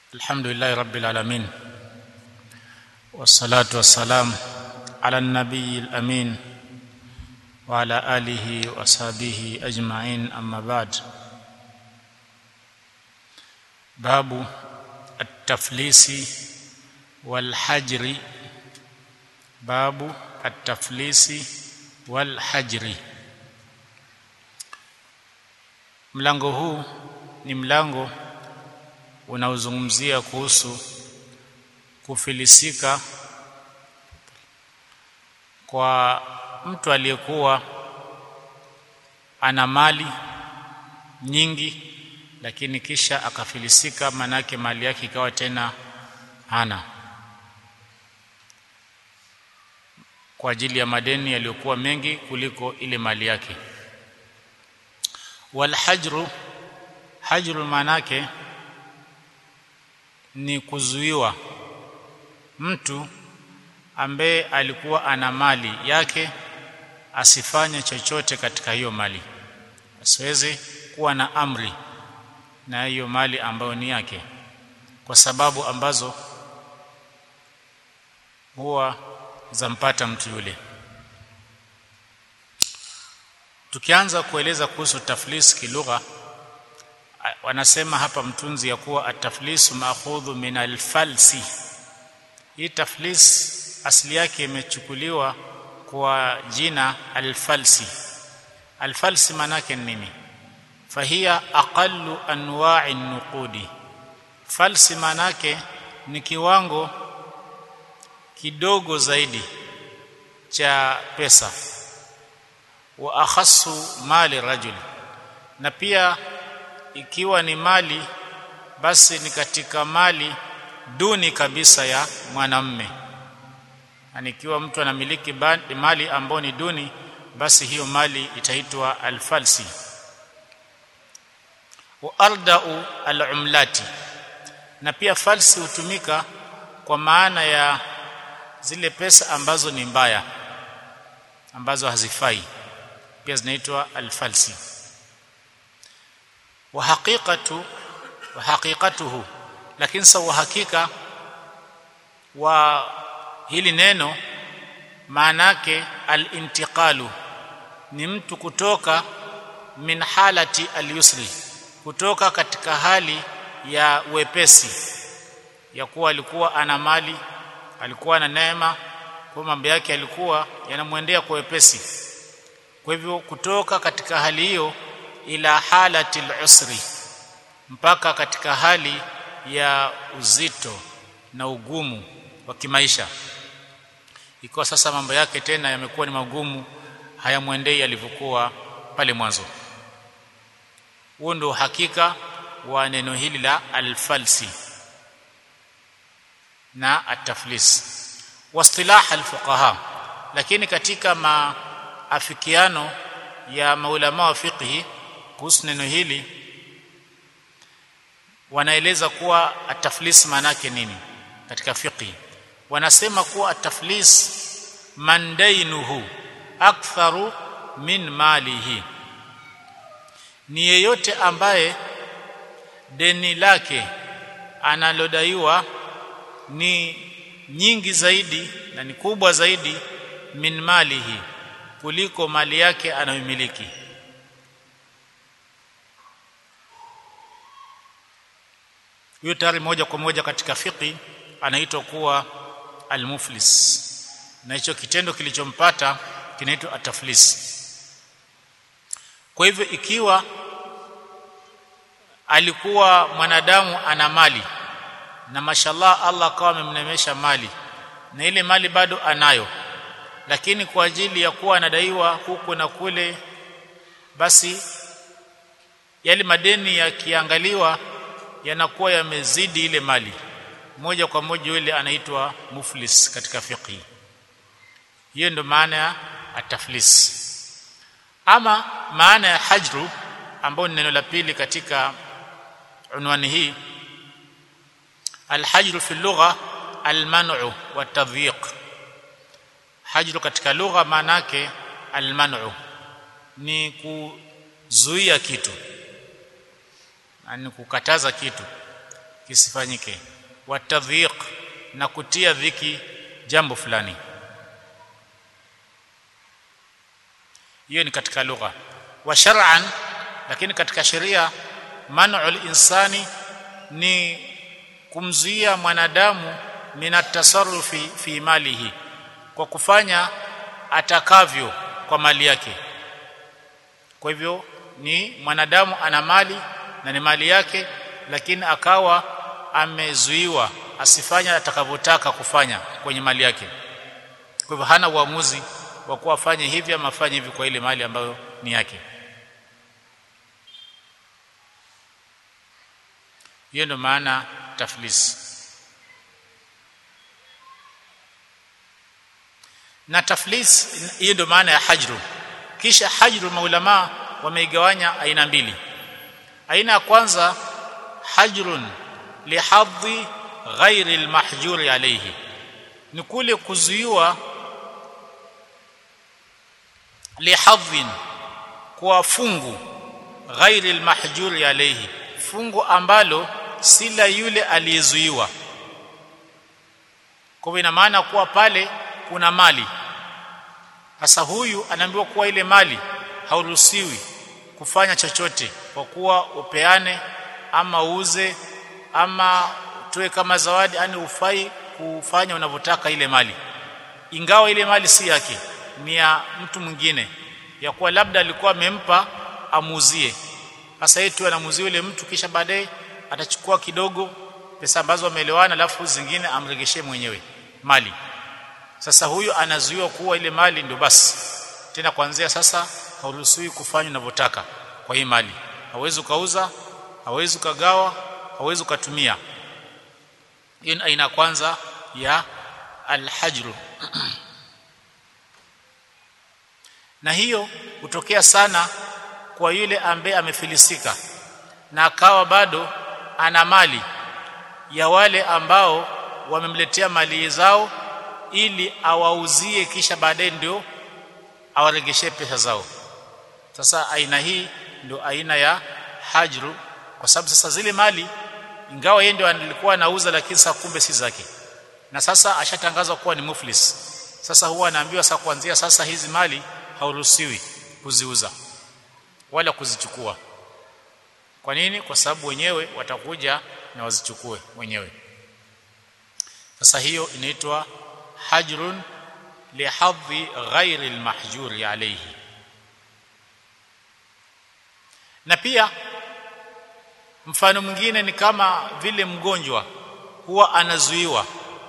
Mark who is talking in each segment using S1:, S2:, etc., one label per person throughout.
S1: الحمد لله رب العالمين والصلاه والسلام على النبي الامين وعلى اله وصحبه اجمعين اما بعد باب التفليس والحجر باب التفليس والحجر mlango huu ni mlango unaozungumzia kuhusu kufilisika kwa mtu aliyekuwa ana mali nyingi lakini kisha akafilisika manake mali yake ikawa tena hana kwa ajili ya madeni yaliyokuwa mengi kuliko ile mali yake walhajru hajru manake ni kuzuiwa mtu ambaye alikuwa ana mali yake asifanye chochote katika hiyo mali asiweze kuwa na amri na hiyo mali ambayo ni yake kwa sababu ambazo huwa zampata mtu yule tukianza kueleza kuhusu taflis kilugha wanasema hapa mtunzi ya kuwa ataflisu maakhudhu min alfalsi hii taflis asili yake imechukuliwa kwa jina alfalsi alfalsi manake nini fahia aqallu anwa'i nuqudi falsi manake ni kiwango kidogo zaidi cha pesa wa akhassu mali rajul na pia ikiwa ni mali basi ni katika mali duni kabisa ya mwanamme yani ikiwa mtu anamiliki mali ambayo ni duni basi hiyo mali itaitwa alfalsi wa ardau alumlati na pia falsi hutumika kwa maana ya zile pesa ambazo ni mbaya ambazo hazifai pia zinaitwa alfalsi wa haqiqatu wa haqiqatuhu lakini sawa hakika wa hili neno maana yake al-intiqalu ni mtu kutoka min halati al-yusri kutoka katika hali ya wepesi ya kuwa alikuwa ana mali alikuwa na neema kwa mambo yake alikuwa yanamwendea kwa wepesi kwa hivyo kutoka katika hali hiyo ila halati al-usri mpaka katika hali ya uzito na ugumu wa kimaisha ikawa sasa mambo yake tena yamekuwa ni magumu hayamwendei alivyokuwa pale mwanzo huo ndio hakika wa neno hili la alfalsi na ataflis wastilah alfuqaha lakini katika maafikiano ya maulama wa fiqhi kuhusu neno hili wanaeleza kuwa ataflis manake nini katika fiqhi wanasema kuwa ataflis mandainuhu aktharu min malihi ni yeyote ambaye deni lake analodaiwa ni nyingi zaidi na ni kubwa zaidi min malihi kuliko mali yake anayomiliki huyo tayari moja kwa moja katika fiqi anaitwa kuwa almuflis na hicho kitendo kilichompata kinaitwa ataflis kwa hivyo ikiwa alikuwa mwanadamu ana mali na mashallah Allah akawa amemnemesha mali na ile mali bado anayo lakini kwa ajili ya kuwa anadaiwa huku na kule basi yale madeni yakiangaliwa yanakuwa yamezidi ile mali moja kwa moja yule anaitwa muflis katika fiqh hiyo ndio maana ya ataflis ama maana ya hajru ambayo ni neno la pili katika unwani hii alhajru fi lugha alman'u wa tadhiq hajru katika lugha maana yake alman'u ni kuzuia kitu yani kukataza kitu kisifanyike watadhiq na kutia dhiki jambo fulani hiyo ni katika lugha wa shar'an lakini katika sheria man'ul insani ni kumzuia mwanadamu minatasarrufi fi malihi kwa kufanya atakavyo kwa mali yake kwa hivyo ni mwanadamu ana mali na ni mali yake lakini akawa amezuiwa asifanye atakavyotaka kufanya kwenye mali yake kwa hivyo hana uamuzi wa kuwa afanye hivi ama afanye hivi kwa ile mali ambayo ni yake hiyo ndio maana taflis na taflis hiyo ndio maana ya hajru kisha hajru maulama wameigawanya aina mbili aina ya kwanza hajrun lihadhi ghairi almahjuri alayhi ni kule kuzuiwa lihadhin kwa fungu ghairi almahjuri alayhi fungu ambalo si la yule aliyezuiwa kwa ina maana kuwa pale kuna mali sasa huyu anaambiwa kuwa ile mali hauruhusiwi kufanya chochote kwa kuwa upeane ama uuze ama utoe kama zawadi yani ufai kufanya unavyotaka ile mali ingawa ile mali si yake ni ya mtu mwingine ya kuwa labda alikuwa amempa amuuzie sasa yeye tu anamuuzia yule mtu kisha baadaye atachukua kidogo pesa ambazo wameelewana alafu zingine amregeshe mwenyewe mali sasa huyu anazuiwa kuwa ile mali ndio basi tena kuanzia sasa hauruhusiwi kufanya unavyotaka kwa hii mali hauwezi ukauza hauwezi ukagawa hauwezi ukatumia hiyo ni aina kwanza ya alhajru na hiyo hutokea sana kwa yule ambaye amefilisika na akawa bado ana mali ya wale ambao wamemletea mali zao ili awauzie kisha baadaye ndio awaregeshe pesa zao sasa aina hii ndio aina ya hajru kwa sababu sasa zile mali ingawa yeye ndio alikuwa anauza lakini sasa kumbe si zake na sasa ashatangazwa kuwa ni muflis sasa huwa anaambiwa sasa kuanzia sasa hizi mali hauruhusiwi kuziuza wala kuzichukua kwa nini kwa sababu wenyewe watakuja na wazichukue wenyewe sasa hiyo inaitwa hajrun lihadhi ghairi almahjuri alayhi na pia mfano mwingine ni kama vile mgonjwa huwa anazuiwa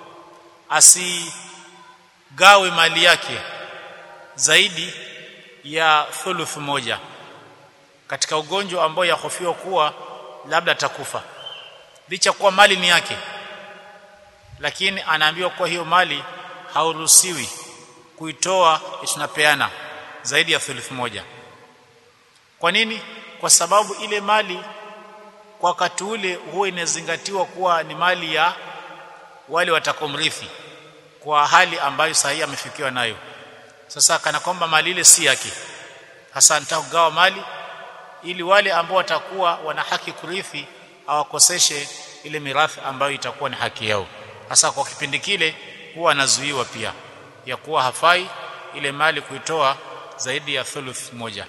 S1: asigawe mali yake zaidi ya thuluth moja katika ugonjwa ambao yahofiwa kuwa labda atakufa licha kuwa mali ni yake lakini anaambiwa kuwa hiyo mali hauruhusiwi kuitoa tunapeana zaidi ya thuluth moja kwa nini kwa sababu ile mali kwa wakati ule huwa inazingatiwa kuwa ni mali ya wale watakomrithi kwa hali ambayo sahihi amefikiwa nayo sasa kana kwamba mali ile si yake hasa nitakugawa mali ili wale ambao watakuwa wana haki kurithi awakoseshe ile mirathi ambayo itakuwa ni haki yao hasa kwa kipindi kile huwa anazuiwa pia ya kuwa hafai ile mali kuitoa zaidi ya thuluth moja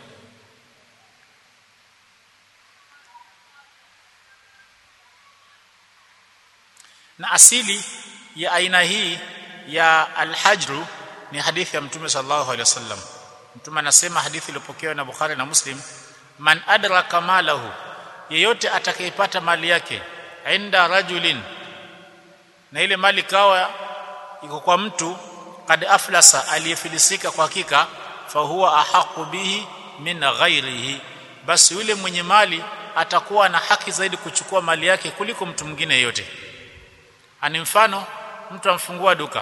S1: na asili ya aina hii ya alhajru ni hadithi ya mtume sallallahu alaihi wasallam mtume anasema hadithi iliyopokewa na Bukhari na Muslim man adraka malahu yeyote atakayepata mali yake inda rajulin na ile mali kawa iko kwa mtu kad aflasa aliyefilisika kwa hakika fa huwa ahaqu bihi min ghairihi basi yule mwenye mali atakuwa na haki zaidi kuchukua mali yake kuliko mtu mwingine yeyote ani mfano mtu amfungua duka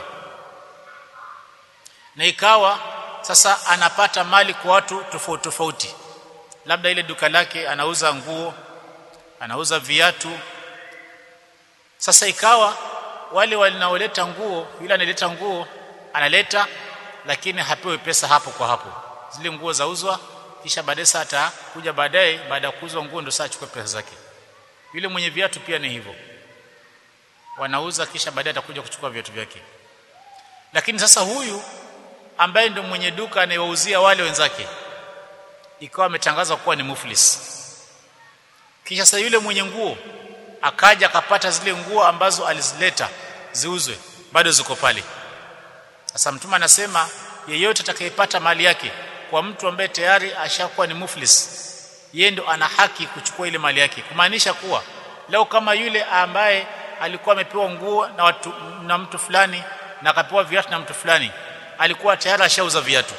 S1: na ikawa sasa anapata mali kwa watu tofauti tofauti labda ile duka lake anauza nguo anauza viatu sasa ikawa wale wanaoleta nguo yule analeta nguo analeta lakini hapewi pesa hapo kwa hapo zile nguo zauzwa kisha baadaye saa atakuja baadaye baada ya kuuzwa nguo ndio saa achukue pesa zake yule mwenye viatu pia ni hivyo wanauza kisha baadaye atakuja kuchukua viatu vyake lakini sasa huyu ambaye ndio mwenye duka anayewauzia wale wenzake ikawa ametangazwa kuwa ni muflis kisha sasa yule mwenye nguo akaja akapata zile nguo ambazo alizileta ziuzwe bado ziko pale sasa mtume anasema yeyote atakayepata mali yake kwa mtu ambaye tayari ashakuwa ni muflis yeye ndo ana haki kuchukua ile mali yake kumaanisha kuwa leo kama yule ambaye alikuwa amepewa nguo na watu na mtu fulani na akapewa viatu na mtu fulani alikuwa tayari ashauza viatu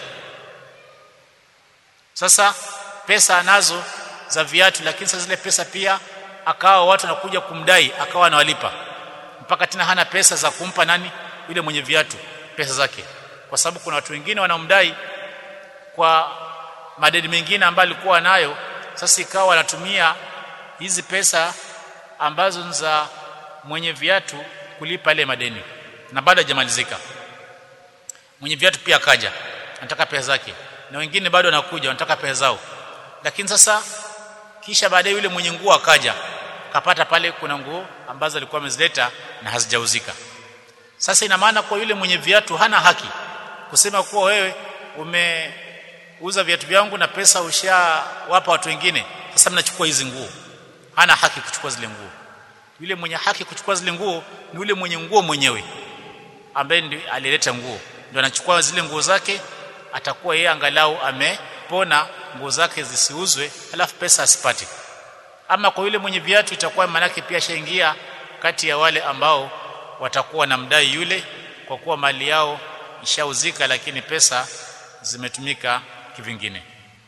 S1: sasa pesa anazo za viatu lakini sasa zile pesa pia akawa watu wanakuja kumdai akawa anawalipa mpaka tena hana pesa za kumpa nani yule mwenye viatu pesa zake kwa sababu kuna watu wengine wanamdai kwa madeni mengine ambayo alikuwa nayo sasa ikawa anatumia hizi pesa ambazo ni za mwenye viatu kulipa ile madeni na bado hajamalizika mwenye viatu pia akaja anataka pesa zake na wengine bado wanakuja wanataka pesa zao lakini sasa kisha baadaye yule mwenye nguo akaja akapata pale kuna nguo ambazo alikuwa amezileta na hazijauzika sasa ina maana kwa yule mwenye viatu hana haki kusema kuwa wewe umeuza viatu vyangu na pesa ushawapa watu wengine sasa mnachukua hizi nguo hana haki kuchukua zile nguo yule mwenye haki kuchukua zile nguo ni yule mwenye nguo mwenyewe ambaye ndiye alileta nguo ndio anachukua zile nguo zake atakuwa yeye angalau amepona nguo zake zisiuzwe alafu pesa asipate ama kwa yule mwenye viatu itakuwa manake pia shaingia kati ya wale ambao watakuwa na mdai yule kwa kuwa mali yao ishauzika lakini pesa zimetumika kivingine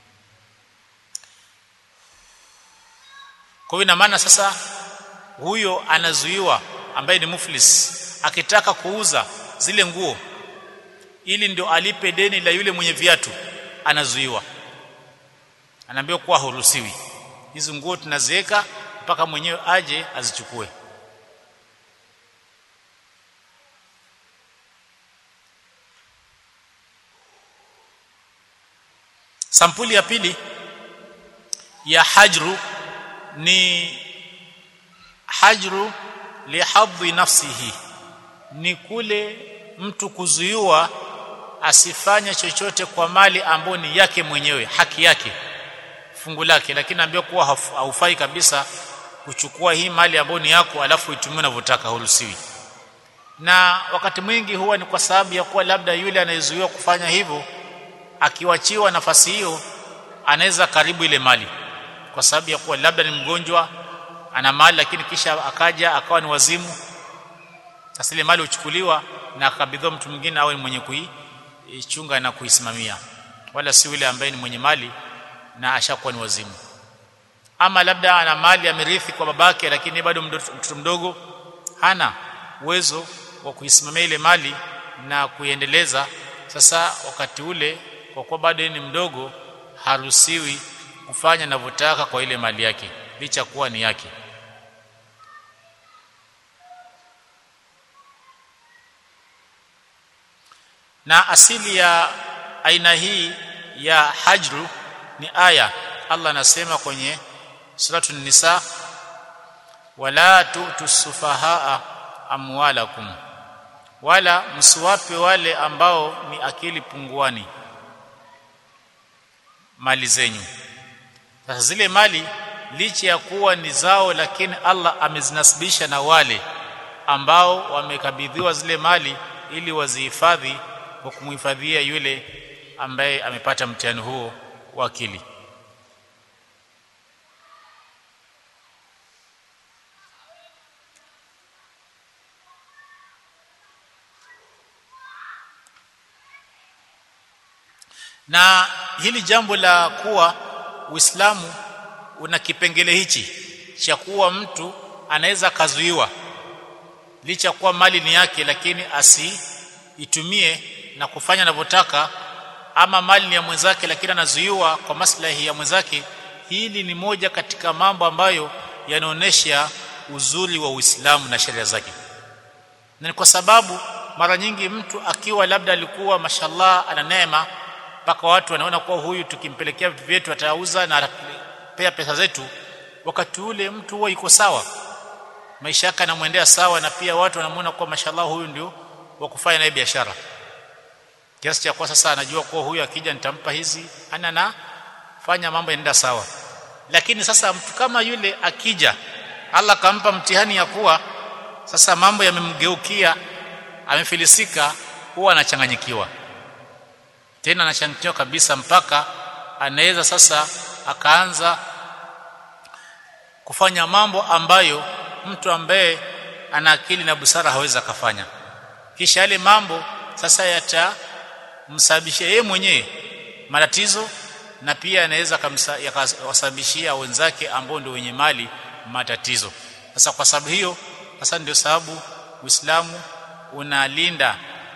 S1: kwa hiyo ina maana sasa huyo anazuiwa ambaye ni muflis akitaka kuuza zile nguo ili ndio alipe deni la yule mwenye viatu anazuiwa anaambiwa kuwa huruhusiwi hizo nguo tunaziweka mpaka mwenyewe aje azichukue sampuli ya pili ya hajru ni hajru lihadhi nafsihi ni kule mtu kuzuiwa asifanye chochote kwa mali ambayo ni yake mwenyewe haki yake fungu lake lakini ambaye kuwa haufai kabisa kuchukua hii mali ambayo ni yako alafu itumie unavyotaka huruhusiwi na wakati mwingi huwa ni kwa sababu ya kuwa labda yule anayezuiwa kufanya hivyo akiwachiwa nafasi hiyo anaweza karibu ile mali kwa sababu ya kuwa labda ni mgonjwa ana mali lakini kisha akaja akawa ni wazimu sasa ile mali huchukuliwa na akabidhiwa mtu mwingine awe mwenye kuichunga na kuisimamia wala si yule ambaye ni mwenye mali na ashakuwa ni wazimu ama labda ana mali amerithi kwa babake lakini bado mtoto mdogo hana uwezo wa kuisimamia ile mali na kuiendeleza sasa wakati ule kwa kuwa bado ni mdogo haruhusiwi kufanya anavyotaka kwa ile mali yake licha kuwa ni yake na asili ya aina hii ya hajru ni aya Allah anasema kwenye suratul nisa wala tu'tu sufahaa amwalakum wala msiwape wale ambao ni akili punguani mali zenyu sasa zile mali licha ya kuwa ni zao lakini Allah amezinasibisha na wale ambao wamekabidhiwa zile mali ili wazihifadhi kwa kumhifadhia yule ambaye amepata mtihani huo wa akili na hili jambo la kuwa Uislamu una kipengele hichi cha kuwa mtu anaweza kazuiwa licha kuwa mali ni yake lakini asiitumie na kufanya anavyotaka ama mali ni ya mwenzake lakini anazuiwa kwa maslahi ya mwenzake hili ni moja katika mambo ambayo yanaonesha uzuri wa Uislamu na sheria zake na ni kwa sababu mara nyingi mtu akiwa labda alikuwa mashallah ana neema mpaka watu wanaona kuwa huyu tukimpelekea vitu vyetu atauza na atapea pesa zetu wakati ule mtu huwa iko sawa maisha yake yanamwendea sawa na pia watu wanamuona kuwa mashallah huyu ndio wa kufanya naye biashara kiasi cha kwa sasa anajua kuwa huyu akija nitampa hizi ana na fanya mambo yanaenda sawa lakini sasa mtu kama yule akija Allah kampa mtihani ya kuwa sasa mambo yamemgeukia amefilisika huwa anachanganyikiwa tena anachanganyikiwa kabisa mpaka anaweza sasa akaanza kufanya mambo ambayo mtu ambaye ana akili na busara hawezi akafanya kisha yale mambo sasa yatamsababishia yeye mwenyewe matatizo na pia anaweza yakawasababishia wenzake ambao ndio wenye mali matatizo sasa kwa sababu hiyo sasa ndio sababu Uislamu unalinda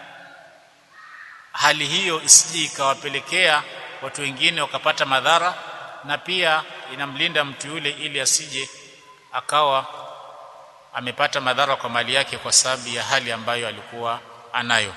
S1: hali hiyo isije ikawapelekea watu wengine wakapata madhara na pia inamlinda mtu yule ili asije akawa amepata madhara kwa mali yake kwa sababu ya hali ambayo alikuwa anayo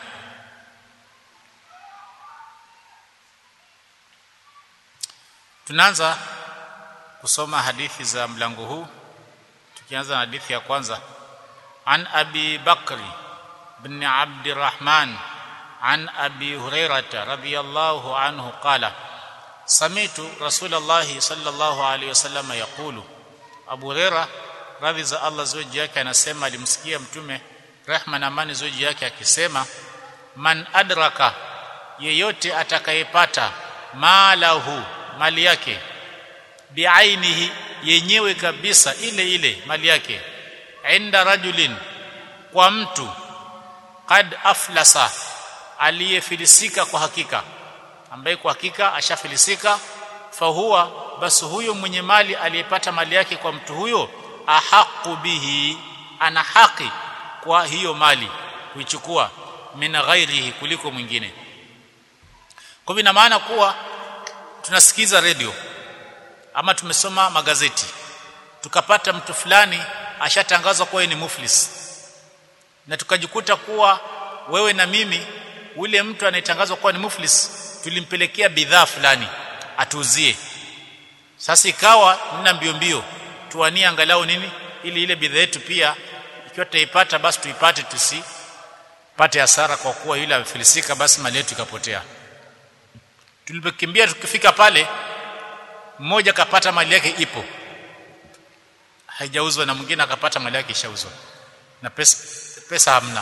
S1: tunaanza kusoma hadithi za mlango huu tukianza na hadithi ya kwanza an abi bakri bin abdirrahman عن ابي هريره رضي الله عنه قال سمعت رسول الله صلى الله عليه وسلم يقول ابو هريره radhi za Allah zoji yake anasema alimsikia mtume rehma na amani zoji yake akisema man adraka yeyote atakayepata malahu mali yake biainihi yenyewe kabisa ile ile mali yake inda rajulin kwa mtu qad aflasa aliyefilisika kwa hakika ambaye kwa hakika ashafilisika fahuwa basi huyo mwenye mali aliyepata mali yake kwa mtu huyo ahaqu bihi ana haki kwa hiyo mali kuichukua min ghairihi kuliko mwingine kwa hivyo ina maana kuwa tunasikiza redio ama tumesoma magazeti tukapata mtu fulani ashatangazwa kuwa ni muflis na tukajikuta kuwa wewe na mimi ule mtu anayetangazwa kuwa ni muflis tulimpelekea bidhaa fulani atuuzie sasa ikawa nina mbio mbio tuwanie angalau nini ili ile bidhaa yetu pia ikiwa tutaipata basi tuipate tusipate hasara kwa kuwa yule amefilisika basi mali yetu ikapotea tulipokimbia tukifika pale mmoja akapata mali yake ipo haijauzwa na mwingine akapata mali yake ishauzwa na pesa pesa hamna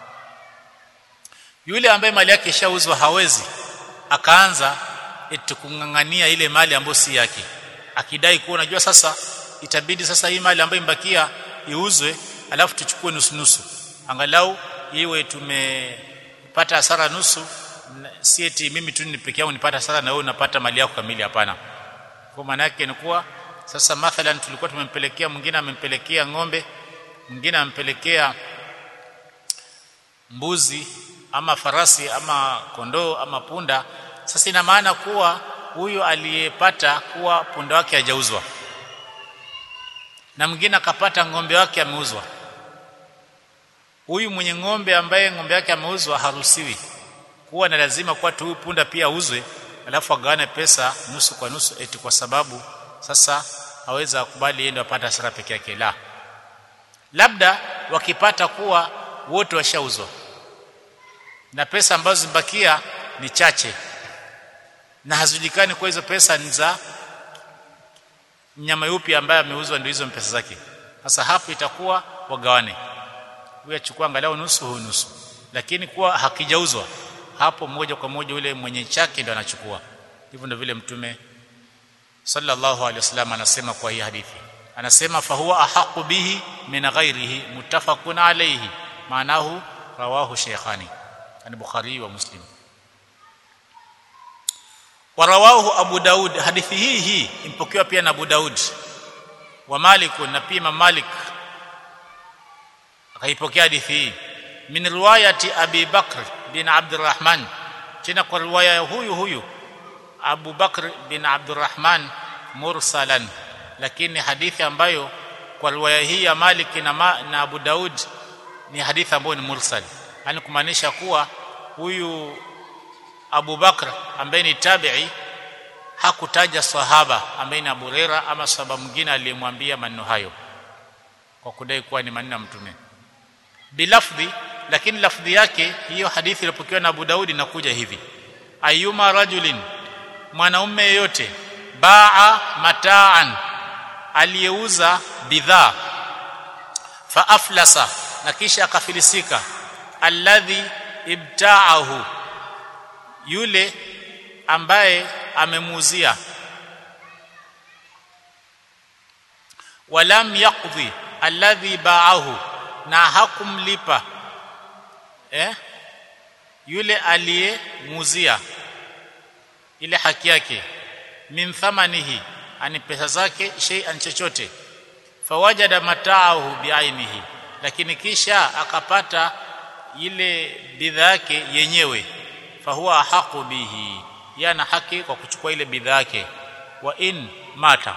S1: yule ambaye mali yake ishauzwa hawezi akaanza eti kungangania ile mali ambayo si yake akidai kuwa unajua sasa itabidi sasa hii mali ambayo imbakia iuzwe alafu tuchukue nusu nusu angalau iwe tumepata hasara nusu si eti mimi tu ni peke yangu nipata hasara na wewe unapata mali yako kamili hapana kwa maana yake ni kuwa sasa mathalan tulikuwa tumempelekea mwingine amempelekea ng'ombe mwingine amempelekea mbuzi ama farasi ama kondoo ama punda sasa ina maana kuwa huyo aliyepata kuwa punda wake hajauzwa na mwingine akapata ng'ombe wake ameuzwa huyu mwenye ng'ombe ambaye ng'ombe wake ameuzwa haruhusiwi kuwa na lazima kuwa tu punda pia auzwe alafu agawane pesa nusu kwa nusu eti kwa sababu sasa haweza kubali yeye ndio apate hasara peke yake la labda wakipata kuwa wote washauzwa na pesa ambazo zibakia ni chache na hazijulikani kwa hizo pesa ni za mnyama yupi ambaye ameuzwa ndio hizo pesa zake sasa hapo itakuwa wagawane huyu achukua angalau nusu huyu nusu lakini kuwa hakijauzwa hapo moja kwa moja yule mwenye chake ndio anachukua hivyo ndio vile mtume sallallahu alaihi wasallam anasema kwa hii hadithi anasema fahuwa ahaqu bihi min ghairihi muttafaqun alayhi maanahu rawahu shaykhani an bukhari wa muslim warawahu abu daud hadithi hii hii impokewa pia na abu daud wa malik na pia imam malik akaipokea hadithi hii min riwayati abi bakr bin abdurrahman tena kwa riwaya huyu huyu abu bakr bin abdurrahman mursalan lakini hadithi ambayo kwa riwaya hii ya malik na, ma, na abu daud ni hadithi ambayo ni mursal yani kumaanisha kuwa huyu Abu Bakr ambaye ni tabi'i hakutaja sahaba ambaye ni Abu Huraira ama sahaba mwingine aliyemwambia maneno hayo kwa kudai kuwa ni maneno ya mtume bilafdhi lakini lafdhi yake hiyo hadithi iliyopokewa na Abu Daudi inakuja hivi ayuma rajulin mwanaume yeyote baa mataan aliyeuza bidhaa fa aflasa na kisha akafilisika alladhi ibtaahu yule ambaye amemuuzia walam yaqdi alladhi baahu na hakumlipa eh yule aliyemuuzia ile haki yake min thamanihi ani pesa zake shay'an chochote fawajada mataahu biainihi lakini kisha akapata ile bidhaa yake yenyewe fahuwa haqu bihi yana haki kwa kuchukua ile bidhaa yake wa in mata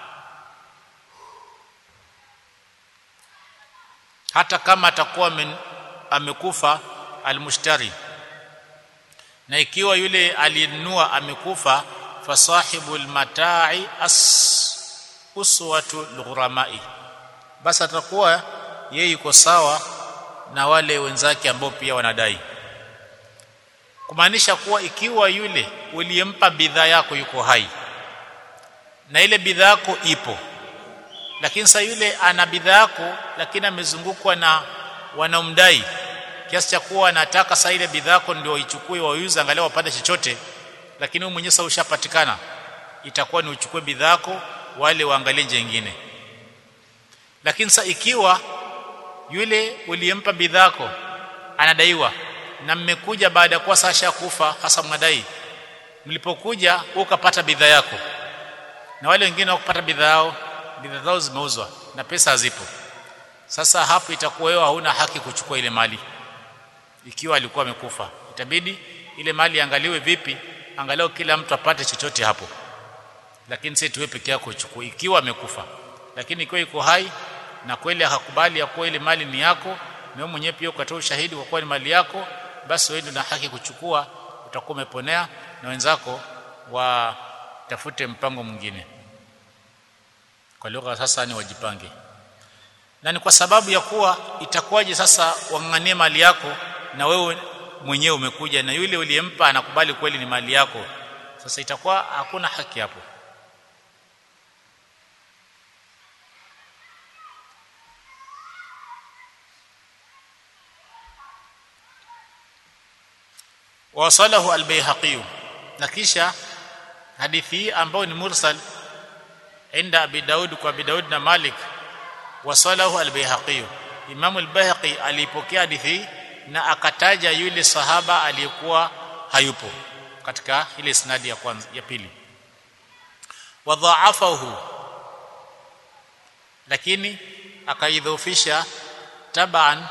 S1: hata kama atakuwa amekufa almushtari na ikiwa yule aliyenunua amekufa fasahibu almatai as uswatu lghuramai basi atakuwa yeye yuko sawa na wale wenzake ambao pia wanadai kumaanisha kuwa ikiwa yule uliyempa bidhaa yako yuko hai na ile bidhaa yako ipo lakini sasa yule ana bidhaa yako lakini amezungukwa na wanaomdai kiasi cha kuwa anataka sasa ile bidhaa yako ndio ichukue wauze angalau wapate chochote lakini wewe mwenyewe sasa ushapatikana itakuwa ni uchukue bidhaa yako wale waangalie nyingine lakini sasa ikiwa yule uliyempa bidhaa yako anadaiwa na mmekuja baada ya kuwa sasa kufa hasa mnadai mlipokuja ukapata bidhaa yako na wale wengine wakupata bidhaa yao bidhaa zao zimeuzwa na pesa hazipo sasa hapo itakuwa wewe hauna haki kuchukua ile mali ikiwa alikuwa amekufa itabidi ile mali angaliwe vipi angalau kila mtu apate chochote hapo lakini si tuwe peke yako uchukue ikiwa amekufa lakini ikiwa iko hai na kweli hakubali ya kuwa ile mali ni yako na wewe mwenyewe pia ukatoa ushahidi kwa kuwa ni mali yako basi wewe ndio na haki kuchukua utakuwa umeponea na wenzako watafute mpango mwingine kwa lugha sasa ni wajipange na ni kwa sababu ya kuwa itakuwaje sasa wang'ang'anie mali yako na wewe mwenyewe umekuja na yule uliyempa anakubali kweli ni mali yako sasa itakuwa hakuna haki hapo wasalahu al-Baihaqi na kisha hadithi hii ambayo ni mursal inda Abi Daud kwa Abi Daud na Malik wasalahu al-Baihaqi Imam al-Baihaqi alipokea hadithi na akataja yule sahaba aliyekuwa hayupo katika ile isnadi ya kwanza ya pili wadhaafahu lakini akaidhoofisha taban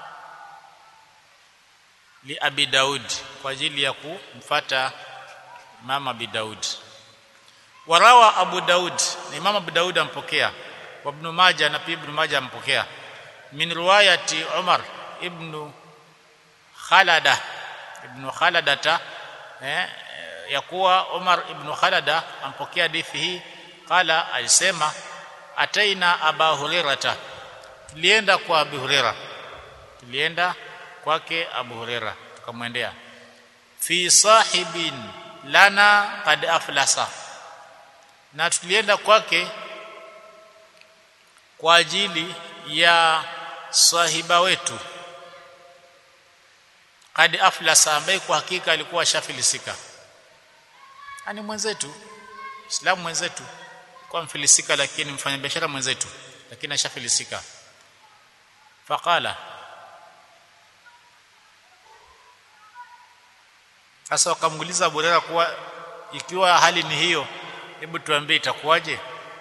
S1: li abi daud kwa ajili ya kumfata mama abi daud warawa abu daud na imam abu daud ampokea wa ibn majah na pia ibn majah ampokea min riwayati umar ibn khalada ibn khaladata eh, ya kuwa umar ibn khalada ampokea hadithi hii qala alisema ataina aba hurairata tulienda kwa abu huraira tulienda kwake abu huraira tukamwendea fi sahibin lana qad aflasa na tulienda kwake kwa ajili ya sahiba wetu qad aflasa ambaye kwa hakika alikuwa shafilisika ani mwenzetu islamu mwenzetu kwa mfilisika lakini mfanyabiashara mwenzetu lakini ashafilisika faqala sasa wakamuuliza Abu Hurairah kuwa ikiwa hali ni hiyo hebu tuambie itakuwaje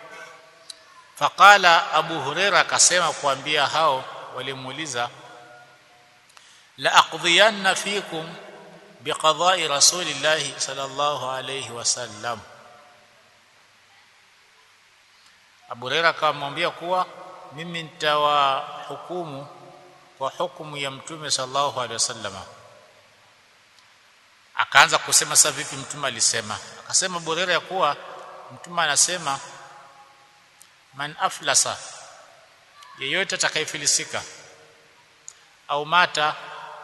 S1: faqala Abu Hurairah akasema kuambia hao walimuuliza la aqdiyanna fikum biqada'i rasulillahi sallallahu alayhi wasallam Abu Hurairah akamwambia kuwa mimi nitawahukumu kwa hukumu ya mtume sallallahu alaihi wasallam akaanza kusema sasa vipi mtume alisema akasema Abu Hurairah ya kuwa mtume anasema man aflasa yeyote atakayefilisika au mata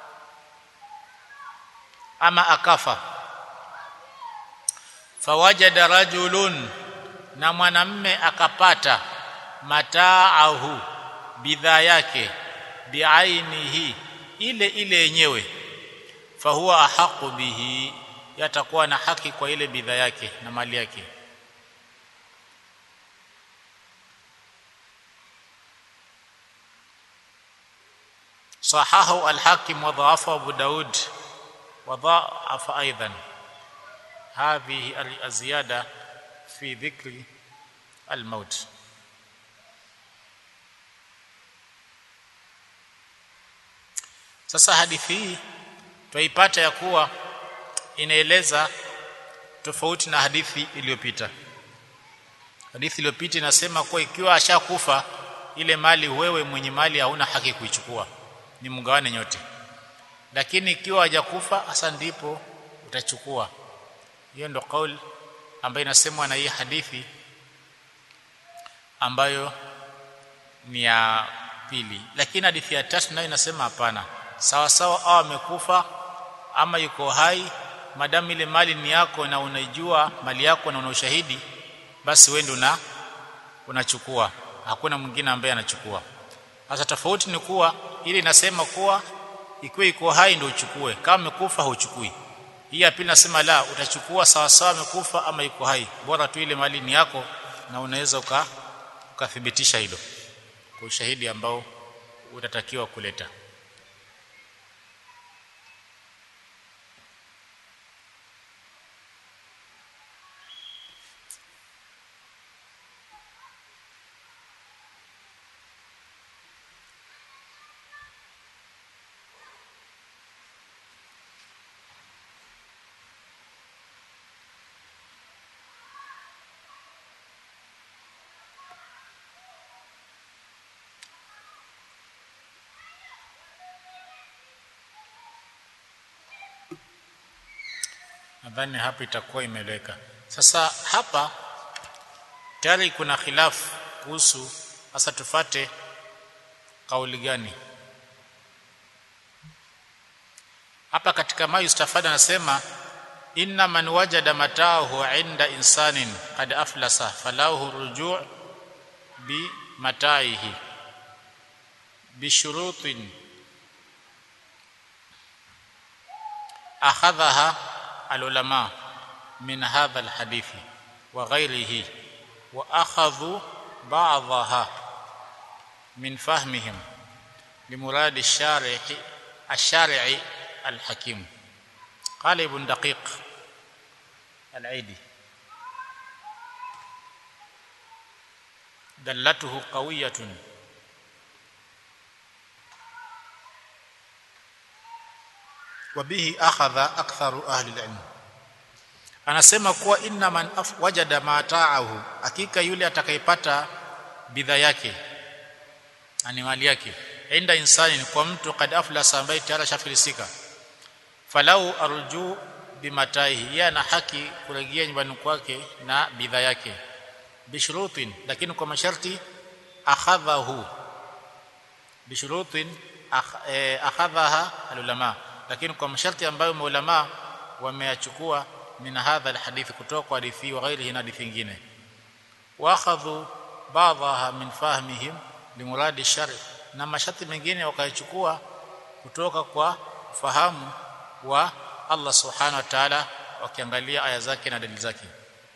S1: ama akafa fawajada rajulun na mwanamme akapata mataahu bidhaa yake biainihi ile ile yenyewe fahuwa ahaqu bihi yatakuwa na haki kwa ile bidhaa yake na mali yake صححه الحاكم وضعفه ابو داود وضعف ايضا هذه الزياده في ذكر الموت sasa hadithi hii twaipata ya kuwa inaeleza tofauti na hadithi iliyopita hadithi iliyopita inasema kuwa ikiwa ashakufa ile mali wewe mwenye mali hauna haki kuichukua ni mgawane nyote lakini ikiwa hajakufa hasa ndipo utachukua hiyo ndo kauli ambayo inasemwa na hii hadithi ambayo ni ya pili lakini hadithi ya tatu nayo inasema hapana sawa sawa au amekufa ama yuko hai madamu ile mali ni yako na unaijua mali yako na una ushahidi basi wewe una unachukua hakuna mwingine ambaye anachukua sasa tofauti ni kuwa ili inasema kuwa ikiwa iko hai ndio uchukue kama amekufa hauchukui hii ya pili nasema la utachukua sawa sawa amekufa ama yuko hai bora tu ile mali ni yako na unaweza uka ukathibitisha hilo kwa ushahidi ambao utatakiwa kuleta nadhani hapa itakuwa imeleweka sasa hapa tayari kuna khilafu kuhusu sasa tufate kauli gani hapa katika ma yustafada anasema inna man wajada mataahu inda insanin qad aflasa falahu rujuu bi mataihi bishurutin akhadhaha العلماء من هذا الحديث وغيره واخذوا بعضها من فهمهم لمراد الشارع الشارع الحكيم قال ابن دقيق العيدي دلته قويه wabihi akhadha aktharu ahli alilm anasema kuwa inna man wajada mataahu hakika yule atakayepata bidhaa yake ani mali yake inda insani kwa mtu kad aflasa ambaye tayari shafilisika falau arju bimataihi yeye ana haki kurejea nyumbani kwake na bidhaa yake bishurutin lakini kwa masharti akhadhahu bishurutin akhadhaha alulama lakini kwa masharti ambayo maulama wameyachukua min hadha alhadith kutoka kwa hadithi wa ghairihi na hadithi nyingine waakhadhu ba'daha min fahmihim limuradi shari na masharti mengine wakayachukua kutoka kwa fahamu wa Allah subhanahu wa ta'ala wakiangalia aya zake na dalili zake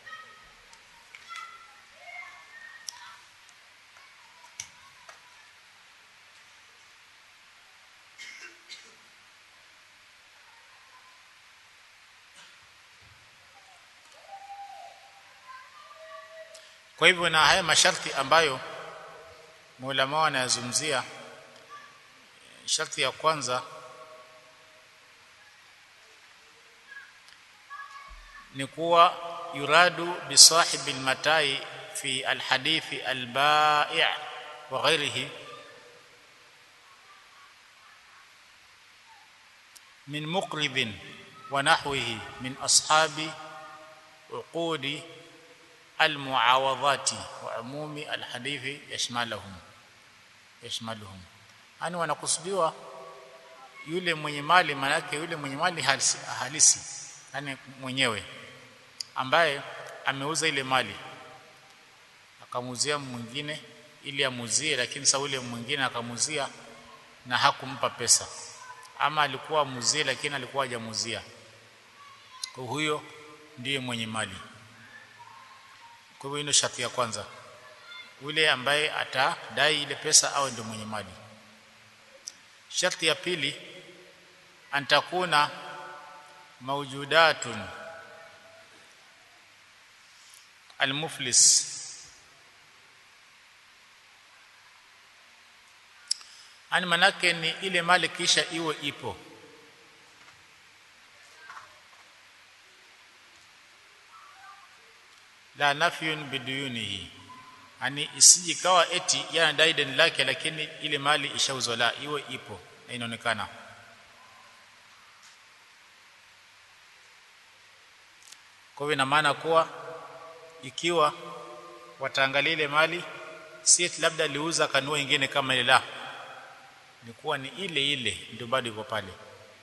S1: kwa hivyo na haya masharti ambayo maulama wanayazungumzia sharti ya kwanza ni kuwa yuradu bisahibi almatai fi alhadithi albai' wa ghairihi min muqridin wa nahwihi min ashabi uqudi المعاوضات وعموم الحديث يشملهم yashmaluhum yani wanakusudiwa yule mwenye mali maanake yule mwenye mali halisi, halisi yani mwenyewe ambaye ameuza ile mali akamuzia mwingine ili amuzie lakini sasa ule mwingine akamuzia na hakumpa pesa ama alikuwa amuzie lakini alikuwa hajamuzia kwa huyo ndiye mwenye mali kwa hivyo ndio sharti ya kwanza yule ambaye atadai ile pesa awe ndio mwenye mali sharti ya pili antakuna mawjudatun almuflis ani manake ni ile mali kisha iwe ipo la nafyun biduyunihi ani isijikawa eti yanadai deni lake lakini ile mali ishauzwa la iwe ipo na inaonekana kwa hivyo ina maana kuwa ikiwa wataangalia ile mali si eti labda aliuza kanua ingine kama ile la ni kuwa ni ile ile ndio bado iko pale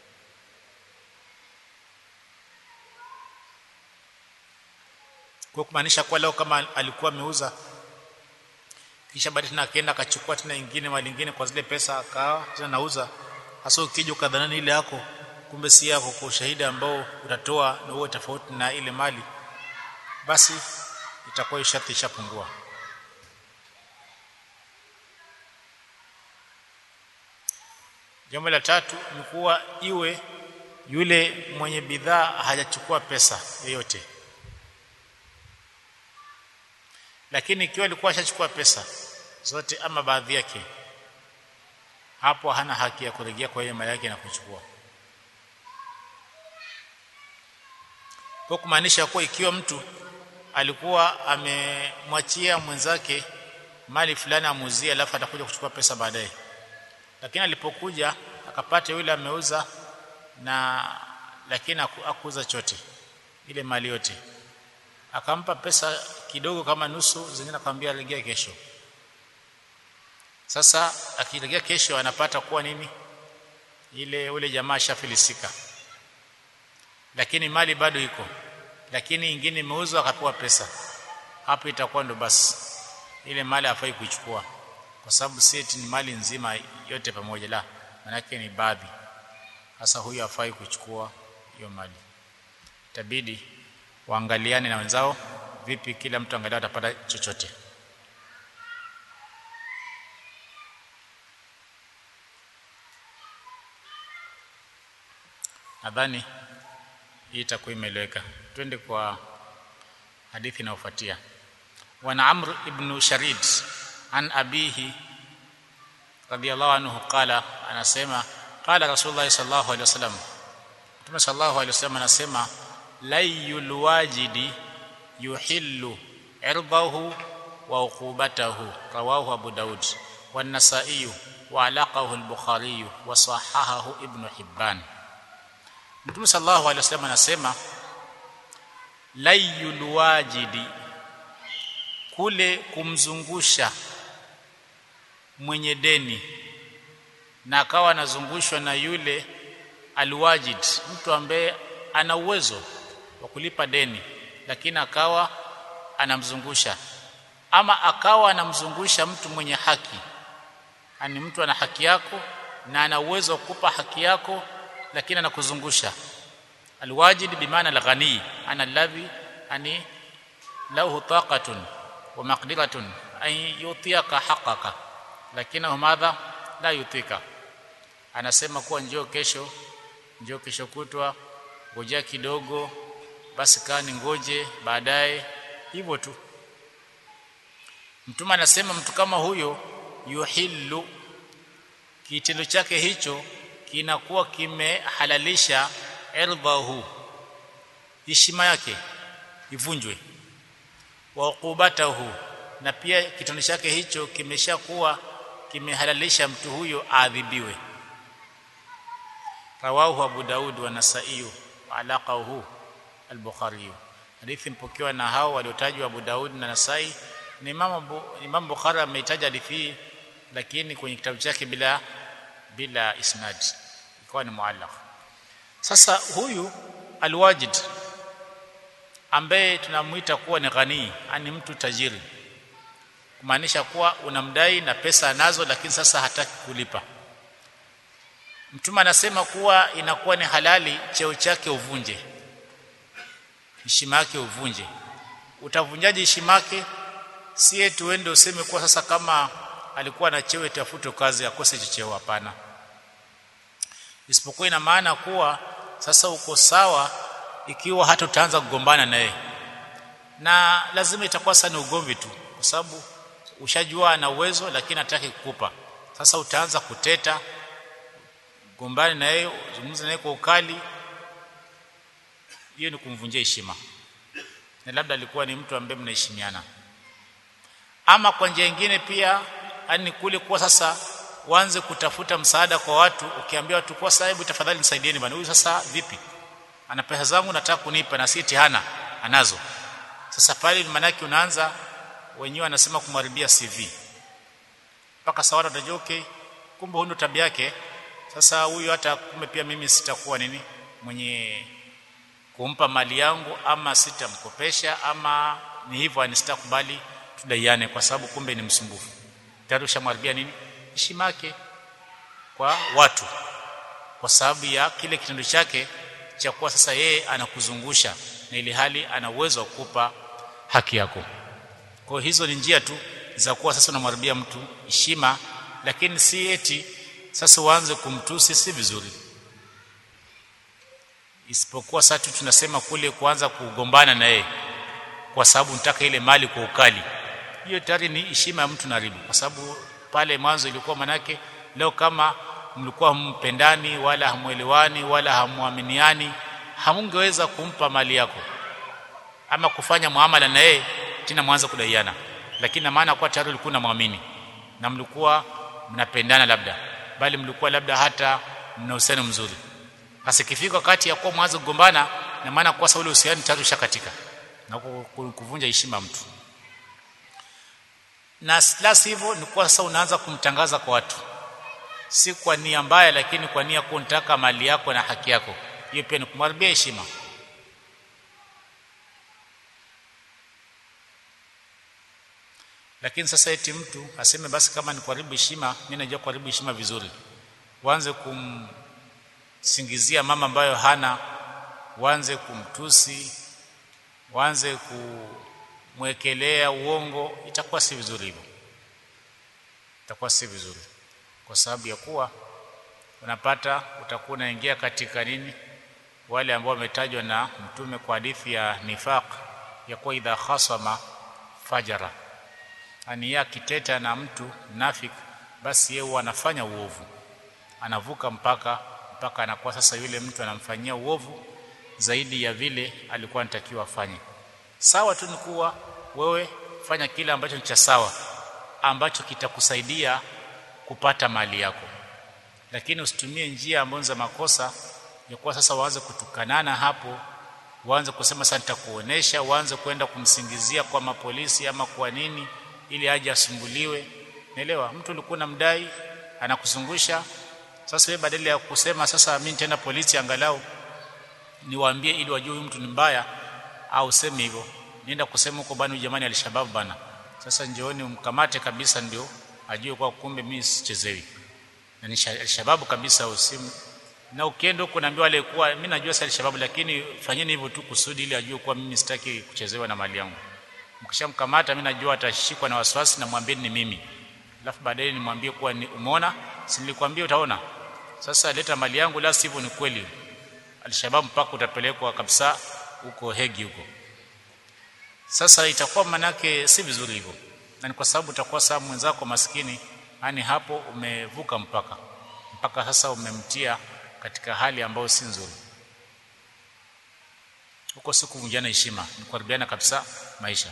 S1: kwa kumaanisha kwa leo kama alikuwa ameuza kisha baadaye tena akaenda akachukua tena ingine mali nyingine kwa zile pesa akawa tena nauza hasa ukija ukadhanani ile yako kumbe si yako kwa ushahidi ambao utatoa na uwe tofauti na ile mali basi itakuwa sharti ishapungua jambo la tatu ni kuwa iwe yule mwenye bidhaa hajachukua pesa yoyote lakini ikiwa alikuwa ashachukua pesa zote ama baadhi yake hapo hana haki ya kurejea kwa ile mali yake na kuchukua kwa kumaanisha kuwa ikiwa mtu alikuwa amemwachia mwenzake mali fulani amuzie alafu atakuja kuchukua pesa baadaye lakini alipokuja akapata yule ameuza na lakini akuuza chote ile mali yote akampa pesa kidogo kama nusu zingine akamwambia rejea kesho sasa akirejea kesho anapata kuwa nini ile ule jamaa shafilisika lakini mali bado iko lakini ingine imeuzwa akapewa pesa hapo itakuwa ndo basi ile mali hafai kuichukua kwa sababu seti ni mali nzima yote pamoja la manake ni baadhi sasa huyu hafai kuchukua hiyo mali itabidi waangaliane na wenzao vipi kila mtu angalau atapata chochote nadhani hii itakuwa imeeleweka twende kwa hadithi inayofuatia wana amr ibn sharid an abihi radiyallahu anhu qala anasema qala rasulullah sallallahu alaihi wasallam mtume sallallahu alaihi wasallam anasema layul wajidi yuhillu irdahu wa uqubatahu rawahu abu daud wa an-nasa'i wa alaqahu al-bukhari wa sahahahu ibn hibban mtume sallallahu alaihi wasallam anasema layul wajidi kule kumzungusha mwenye deni na akawa anazungushwa na yule alwajid mtu ambaye ana uwezo wa kulipa deni lakini akawa anamzungusha ama akawa anamzungusha mtu mwenye haki ani mtu ana haki yako na ana uwezo wa kukupa haki yako lakini anakuzungusha alwajid bimaana alghani ana alladhi ani lahu taqatun wa maqdiratun an yutiyaka haqqaka lakini madha la yutika anasema kuwa njoo kesho njoo kesho kutwa ngojea kidogo basi kaa ni ngoje baadaye hivyo tu mtume anasema mtu kama huyo yuhillu kitendo chake hicho kinakuwa kimehalalisha irdhahu heshima yake ivunjwe wa uqubatahu na pia kitendo chake hicho kimeshakuwa kimehalalisha mtu huyo aadhibiwe rawahu abu daud wa nasai wa alaqahu al-bukhari hadithi mpokewa na hao waliotajwa abu daud na nasai ni imam abu imam bukhari ameitaja hadithi lakini kwenye kitabu chake bila bila isnad ikawa ni muallaq sasa huyu alwajid ambaye tunamuita kuwa ni ghani ani mtu tajiri kumaanisha kuwa unamdai na pesa anazo lakini sasa hataki kulipa mtume anasema kuwa inakuwa ni halali cheo chake uvunje heshima yake uvunje utavunjaje heshima yake si eti uende useme kuwa sasa kama alikuwa na cheo tafute kazi akose cheo hapana isipokuwa ina maana kuwa sasa uko sawa ikiwa hata utaanza kugombana naye na lazima itakuwa sana ugomvi tu kwa sababu ushajua ana uwezo lakini hataki kukupa sasa utaanza kuteta gombani na yeye zungumza naye kwa ukali hiyo ni kumvunjia heshima na labda alikuwa ni mtu ambaye mnaheshimiana ama kwa njia nyingine pia yani kule kuwa sasa uanze kutafuta msaada kwa watu ukiambia watu kwa sahibu tafadhali nisaidieni bwana huyu sasa vipi ana pesa zangu nataka kunipa na si hana anazo sasa pale manake unaanza wenyewe anasema kumharibia CV mpaka sawa utajua okay kumbe huyo tabia yake sasa huyu hata kumbe pia mimi sitakuwa nini mwenye kumpa mali yangu ama sitamkopesha ama ni hivyo ani sitakubali tudaiane kwa sababu kumbe ni msumbufu tayari ushamharibia nini heshima yake kwa watu kwa sababu ya kile kitendo chake cha kuwa sasa yeye anakuzungusha na ili hali ana uwezo wa kukupa haki yako kwa hizo ni njia tu za kuwa sasa unamharibia mtu heshima lakini si eti sasa uanze kumtusi si vizuri isipokuwa sasa tunasema kule kuanza kugombana na yeye kwa sababu nataka ile mali kwa ukali hiyo tayari ni heshima ya mtu naribu kwa sababu pale mwanzo ilikuwa manake leo kama mlikuwa mpendani wala hamuelewani wala hamuaminiani hamungeweza kumpa mali yako ama kufanya muamala na yeye tena mwanza kudaiana lakini na maana kwa tayari ulikuwa unamwamini na mlikuwa mnapendana labda bali mlikuwa labda hata mna uhusiano mzuri hasa ikifika wakati ya kuwa mwanzo kugombana na maana kwa sababu ule uhusiano tayari ushakatika na kuvunja heshima ya mtu na la sivyo ni kwa sasa unaanza kumtangaza kwa watu si kwa nia mbaya lakini kwa nia kuntaka mali yako na haki yako hiyo pia ni kumharibia heshima lakini sasa eti mtu aseme basi kama ni kuharibu heshima mimi najua kuharibu heshima vizuri uanze kumsingizia mama ambayo hana uanze kumtusi uanze kumwekelea uongo itakuwa si vizuri hivyo itakuwa si vizuri kwa sababu ya kuwa unapata utakuwa unaingia katika nini wale ambao wametajwa na mtume kwa hadithi ya nifaq ya kuwa idha khasama fajara ani yeye akiteta na mtu nafik basi yeye anafanya uovu anavuka mpaka mpaka anakuwa sasa yule mtu anamfanyia uovu zaidi ya vile alikuwa anatakiwa afanye sawa tu ni kuwa wewe fanya kile ambacho ni cha sawa ambacho kitakusaidia kupata mali yako lakini usitumie njia ambazo za makosa ya kuwa sasa waanze kutukanana hapo uanze kusema sasa nitakuonesha uanze kwenda kumsingizia kwa mapolisi ama kwa nini ili aje asumbuliwe naelewa mtu ulikuwa unamdai anakuzungusha sasa wewe badala ya kusema sasa mimi nitaenda polisi angalau niwaambie ili wajue huyu mtu ni mbaya au sema hivyo nienda kusema huko bana jamani alishababu bana sasa njooni umkamate kabisa ndio ajue kwa kumbe mimi sichezewi na ni shababu kabisa usimu na ukienda huko naambiwa wale kuwa mimi najua sasa shababu lakini fanyeni hivyo tu kusudi ili ajue kuwa mimi sitaki kuchezewa na mali yangu mkishamkamata mimi najua atashikwa na wasiwasi na mwambie ni mimi alafu baadaye nimwambie kuwa ni umeona si nilikwambia utaona sasa leta mali yangu la sivyo ni kweli alshabab mpaka utapelekwa kabisa huko hegi huko sasa itakuwa manake si vizuri hivyo na ni kwa sababu utakuwa sababu mwenzako maskini yani hapo umevuka mpaka mpaka sasa umemtia katika hali ambayo si nzuri huko si kuvunjana heshima ni kuharibiana kabisa maisha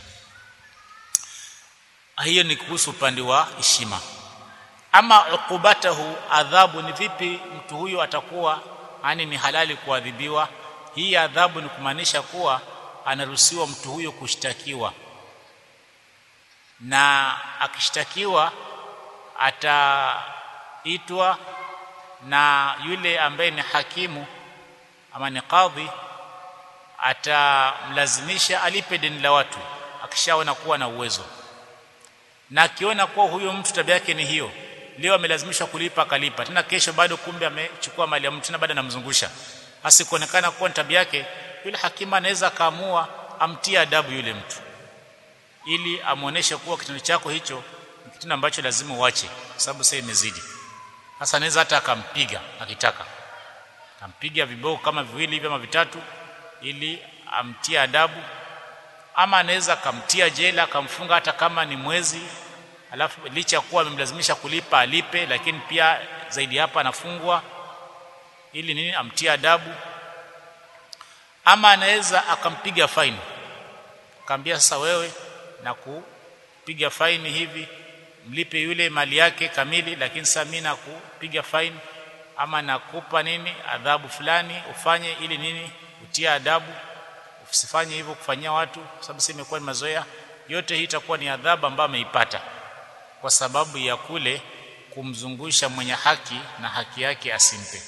S1: hiyo ni kuhusu upande wa heshima ama ukubatahu adhabu ni vipi mtu huyo atakuwa yani ni halali kuadhibiwa hii adhabu ni kumaanisha kuwa anaruhusiwa mtu huyo kushtakiwa na akishtakiwa ataitwa na yule ambaye ni hakimu ama ni kadhi atamlazimisha alipe deni la watu akishaona kuwa na uwezo na akiona kuwa huyo mtu tabia yake ni hiyo leo amelazimishwa kulipa akalipa tena kesho bado kumbe amechukua mali ya mtu tena bado anamzungusha hasi kuonekana kuwa ni tabia yake yule hakimu anaweza akaamua amtie adabu yule mtu ili amuoneshe kuwa kitendo chako hicho ni kitendo ambacho lazima uache kwa sababu sasa imezidi sasa anaweza hata akampiga akitaka akampiga viboko kama viwili hivi ama vitatu ili amtie adabu ama anaweza akamtia jela akamfunga hata kama ni mwezi alafu licha kuwa amemlazimisha kulipa alipe lakini pia zaidi hapa anafungwa ili nini amtie adabu ama anaweza akampiga faini akamwambia sasa wewe na kupiga faini hivi mlipe yule mali yake kamili lakini sasa mimi nakupiga faini ama nakupa nini adhabu fulani ufanye ili nini utie adabu usifanye hivyo kufanyia watu kwa sababu sasa imekuwa ni mazoea yote hii itakuwa ni adhabu ambayo ameipata kwa sababu ya kule kumzungusha mwenye haki na haki yake asimpe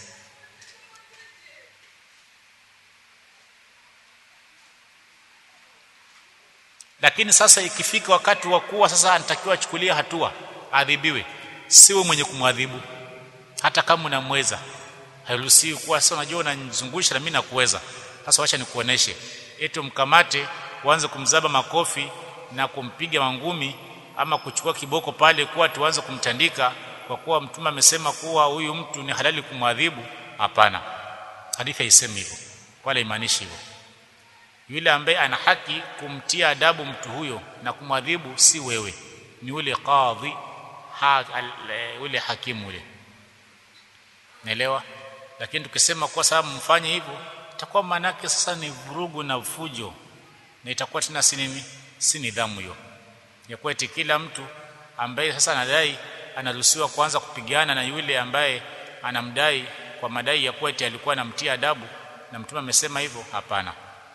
S1: lakini sasa ikifika wakati wa kuwa sasa anatakiwa achukulie hatua adhibiwe siwe mwenye kumwadhibu hata kama unamweza hairuhusiwi kuwa sasa unajua unanizungusha na mimi nakuweza sasa wacha nikuoneshe eti mkamate uanze kumzaba makofi na kumpiga mangumi ama kuchukua kiboko pale kuwa tuanze kumtandika kwa kuwa mtume amesema kuwa huyu mtu ni halali kumwadhibu hapana hadithi haisemi hivyo wala imaanishi hivyo yule ambaye ana haki kumtia adabu mtu huyo na kumwadhibu si wewe ni yule qadhi ha, yule hakimu yule naelewa lakini tukisema kwa sababu mfanye hivyo itakuwa manake sasa ni vurugu na fujo na itakuwa tena si nini si nidhamu hiyo ya kweti kila mtu ambaye sasa anadai anaruhusiwa kuanza kupigana na yule ambaye anamdai kwa madai ya kweti alikuwa anamtia adabu na mtume amesema hivyo hapana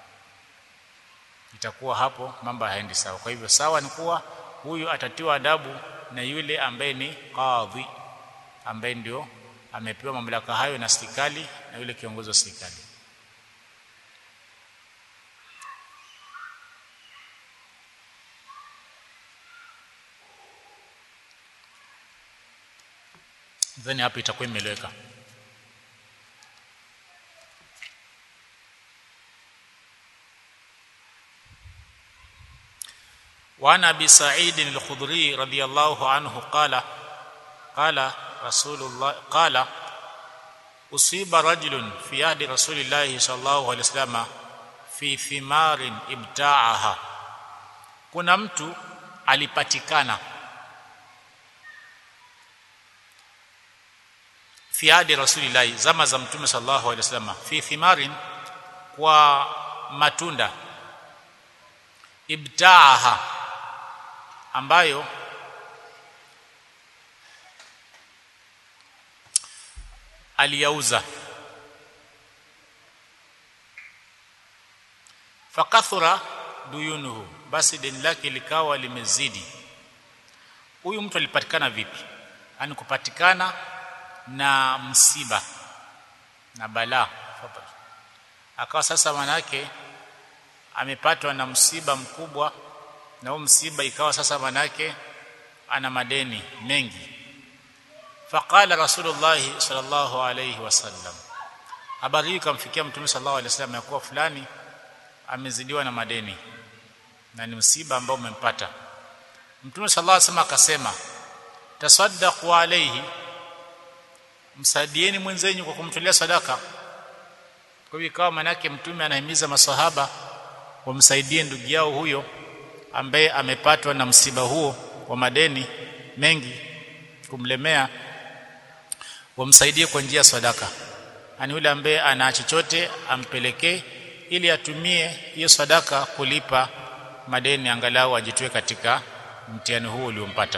S1: itakuwa hapo mambo haendi sawa kwa hivyo sawa ni kuwa huyu atatiwa adabu na yule ambaye ni kadhi ambaye ndio amepewa mamlaka hayo na serikali na yule kiongozi wa serikali then hapo itakuwa imeleweka وعن ابي سعيد الخدري رضي الله عنه قال قال رسول الله قال اصيب رجل في عهد رسول الله صلى الله عليه وسلم في ثمار ابتاعها kuna mtu alipatikana fi hadi rasulillahi zama za mtume sallallahu alaihi wasallam fi thimarin kwa matunda ibtaaha ambayo aliyauza fakathura duyunuhu basi deni lake likawa limezidi huyu mtu alipatikana vipi yani kupatikana na msiba na balaa akawa sasa manake amepatwa na msiba mkubwa na huo msiba ikawa sasa manake ana madeni mengi faqala rasulullah sallallahu alayhi wasallam habari hii kamfikia mtume sallallahu alayhi wasallam ya kuwa fulani amezidiwa na madeni na ni msiba ambao umempata mtume sallallahu alayhi wasallam akasema tasaddaqu alayhi msaidieni mwenzenyu kwa kumtolea sadaka kwa hivyo ikawa manake mtume anahimiza maswahaba wamsaidie ndugu yao huyo ambaye amepatwa na msiba huo wa madeni mengi kumlemea wamsaidie kwa njia ya sadaka ani yule ambaye ana chochote ampelekee ili atumie hiyo sadaka kulipa madeni angalau ajitoe katika mtihani huo uliompata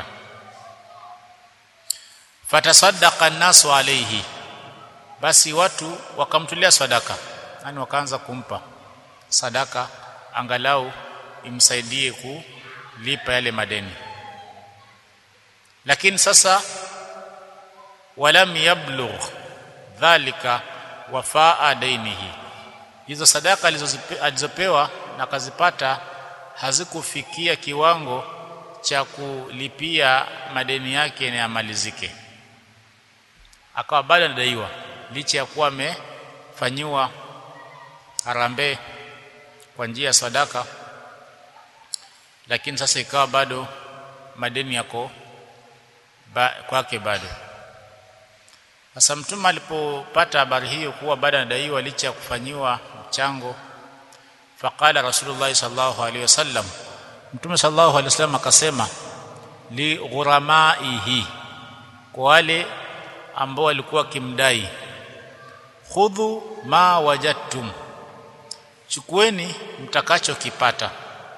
S1: fatasaddaqa an-nasu alayhi basi watu wakamtolea sadaka yani wakaanza kumpa sadaka angalau imsaidie kulipa yale madeni lakini sasa walam yablugh dhalika wafaa dainihi hizo sadaka alizopewa na akazipata hazikufikia kiwango cha kulipia madeni yake na yamalizike akawa bado anadaiwa licha ya kuwa amefanyiwa harambee kwa njia ya sadaka lakini sasa ikawa bado madeni yako ba, kwake bado sasa mtume alipopata habari hiyo kuwa bado anadaiwa licha ya kufanyiwa mchango faqala rasulullah sallallahu alaihi wasallam mtume sallallahu alaihi wasallam akasema li ghuramaihi kwa wale ambao walikuwa kimdai khudhu ma wajadtum chukueni mtakachokipata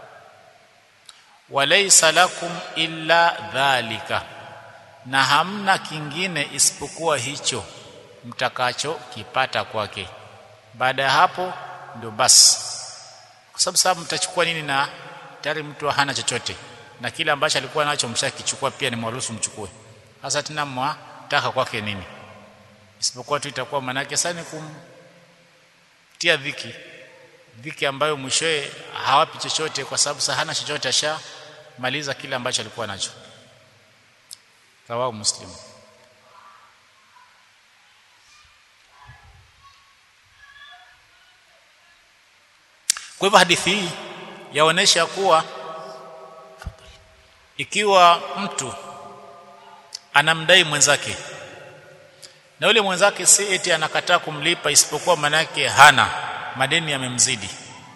S1: walaysa lakum illa dhalika na hamna kingine isipokuwa hicho mtakachokipata kwake baada ya hapo ndio basi kwa sababu sababu mtachukua nini na tayari mtu hana chochote na kile ambacho alikuwa nacho mshakichukua pia ni mwaruhusu mchukue sasa tena mwataka kwake nini isipokuwa tu itakuwa manake sana kumtia dhiki dhiki ambayo mwishoe hawapi chochote kwa sababu sasa hana chochote ashamaliza kile ambacho alikuwa nacho rawahu muslim kwa hivyo hadithi hii yaonesha kuwa ikiwa mtu anamdai mwenzake na yule mwenzake si eti anakataa kumlipa isipokuwa manake hana madeni yamemzidi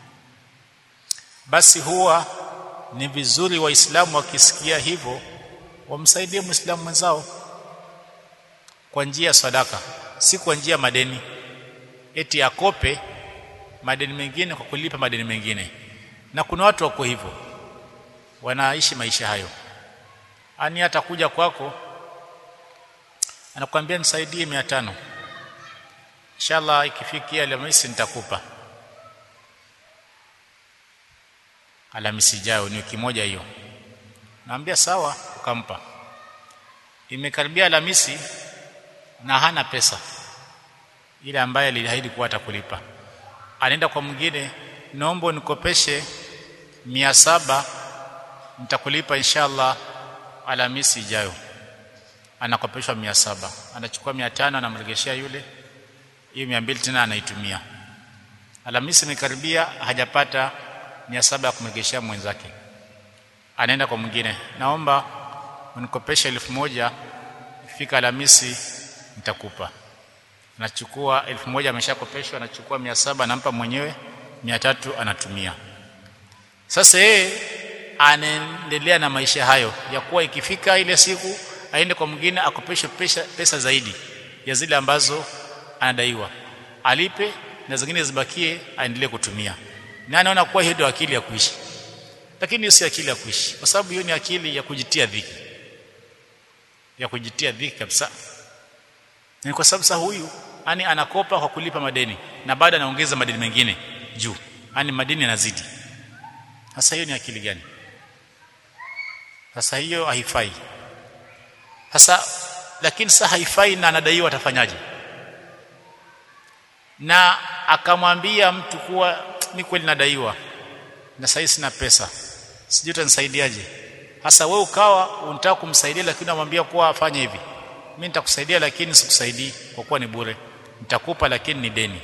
S1: basi huwa ni vizuri waislamu wakisikia hivyo wamsaidie muislamu mwenzao kwa njia ya sadaka si kwa njia madeni eti akope madeni mengine kwa kulipa madeni mengine na kuna watu wako hivyo wanaishi maisha hayo ani atakuja kwako anakuambia nisaidie 500 inshallah ikifikia Alhamisi nitakupa Alhamisi ijayo ni wiki moja hiyo naambia sawa ukampa imekaribia Alhamisi na hana pesa ile ambaye aliahidi kuwa atakulipa anaenda kwa mwingine naomba nikopeshe mia saba nitakulipa inshallah Alhamisi ijayo anakopeshwa mia saba anachukua mia tano anamregeshea yule hiyo mia mbili tena anaitumia Alhamisi imekaribia hajapata mia saba ya kumregeshea mwenzake anaenda kwa mwingine naomba unikopeshe elfu moja ifika Alhamisi nitakupa anachukua elfu moja ameshakopeshwa anachukua mia saba anampa mwenyewe mia tatu anatumia sasa yeye anaendelea na maisha hayo ya kuwa ikifika ile siku aende kwa mwingine akopeshe pesa, pesa zaidi ya zile ambazo anadaiwa alipe na zingine zibakie aendelee kutumia na anaona kuwa hiyo ndio akili ya kuishi lakini hiyo si akili ya kuishi kwa sababu hiyo ni akili ya kujitia dhiki ya kujitia dhiki kabisa ni kwa sababu sasa huyu ani anakopa kwa kulipa madeni na baada anaongeza madeni mengine juu ani madeni yanazidi sasa hiyo ni akili gani sasa hiyo haifai sasa lakini sasa haifai na anadaiwa atafanyaje na akamwambia mtu kuwa ni kweli nadaiwa na sasa sina pesa sijui utanisaidiaje hasa wewe ukawa unataka kumsaidia lakini unamwambia kuwa afanye hivi mimi nitakusaidia lakini sikusaidii kwa kuwa ni bure nitakupa lakini ni deni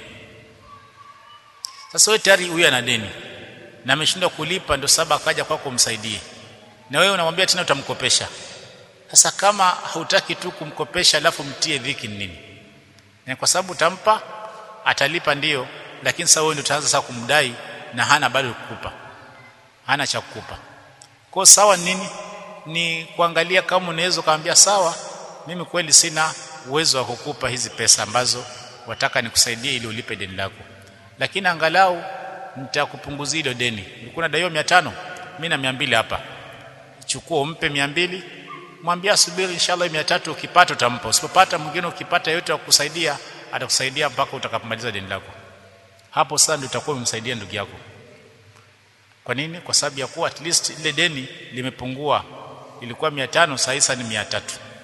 S1: sasa wewe tayari huyu ana deni na ameshindwa kulipa ndio sababu akaja kwako kumsaidie na wewe unamwambia tena utamkopesha sasa kama hautaki tu kumkopesha alafu mtie dhiki nini na kwa sababu utampa atalipa ndiyo lakini sasa wewe ndio utaanza sasa kumdai na hana bado kukupa hana cha kukupa kwa sawa nini ni kuangalia kama unaweza kaambia sawa mimi kweli sina uwezo wa kukupa hizi pesa ambazo wataka nikusaidie ili ulipe deni lako lakini angalau nitakupunguzia hilo deni ulikuwa unadaiwa 500 mimi na 200 hapa chukua umpe 200 mwambie asubiri inshallah 300 ukipata utampa usipopata mwingine ukipata yote kukusaidia atakusaidia mpaka utakapomaliza deni lako hapo sasa ndio utakuwa umemsaidia ndugu yako kwa nini kwa sababu ya kuwa at least ile deni limepungua ilikuwa 500 sasa ni 300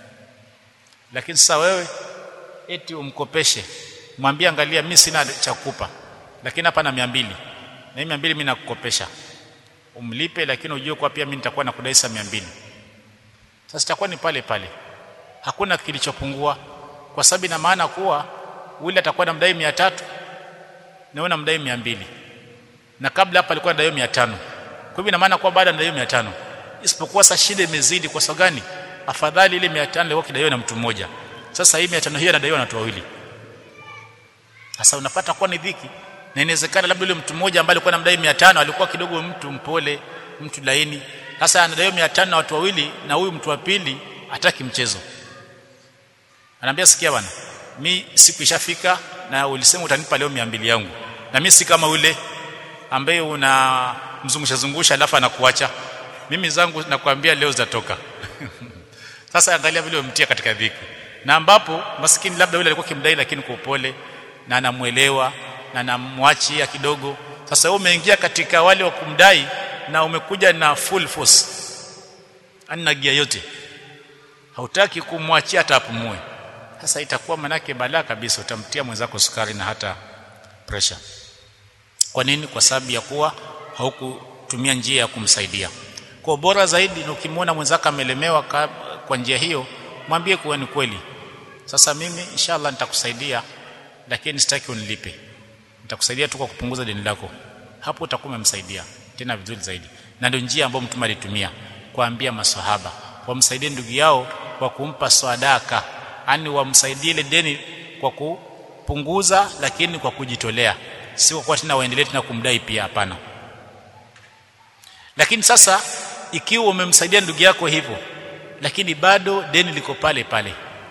S1: lakini sasa wewe eti umkopeshe mwambie angalia mimi sina cha kukupa lakini hapa na 200 na hii 200 mimi nakukopesha umlipe lakini ujue kwa pia mimi nitakuwa nakudai saa 200 sasa itakuwa ni pale pale hakuna kilichopungua kwa sababu ina maana kuwa yule atakuwa namdai 300 na wewe unamdai 200 na kabla hapa alikuwa anadai 500 kwa hivyo ina maana kuwa baada anadai 500 isipokuwa sasa shida imezidi kwa sababu gani afadhali ile 500 ilikuwa kidaiwa na mtu mmoja sasa hii 500 hiyo anadaiwa na watu wawili sasa unapata kuwa ni dhiki na inawezekana labda yule mtu mmoja ambaye alikuwa anamdai 500 alikuwa kidogo mtu mpole mtu laini sasa anadaiwa 500 na watu wawili na huyu mtu wa pili hataki mchezo anaambia sikia bwana mi siku ishafika na ulisema utanipa leo 200 yangu na mimi si kama ule ambaye una mzungusha zungusha alafu anakuacha mimi zangu nakwambia leo zitatoka sasa angalia vile umtia katika dhiki na ambapo maskini labda yule alikuwa kimdai lakini kwa upole na anamuelewa na anamwachia kidogo sasa wewe umeingia katika wale wa kumdai na umekuja na full force ana gia yote hautaki kumwachia hata apumue sasa itakuwa manake balaa kabisa utamtia mwenzako sukari na hata pressure kwa nini kwa sababu ya kuwa haukutumia njia ya kumsaidia kwa bora zaidi ni ukimwona mwenzako amelemewa kwa njia hiyo mwambie kuwa ni kweli sasa mimi inshallah nitakusaidia lakini sitaki unilipe nitakusaidia tu kwa kupunguza deni lako hapo utakuwa umemsaidia tena vizuri zaidi na ndio njia ambayo mtume alitumia kuambia maswahaba wamsaidie ndugu yao kwa kumpa sadaka yani wamsaidie ile deni kwa kupunguza lakini kwa kujitolea si kwa kuwa tena waendelee tena kumdai pia hapana lakini sasa ikiwa umemsaidia ndugu yako hivyo lakini bado deni liko pale pale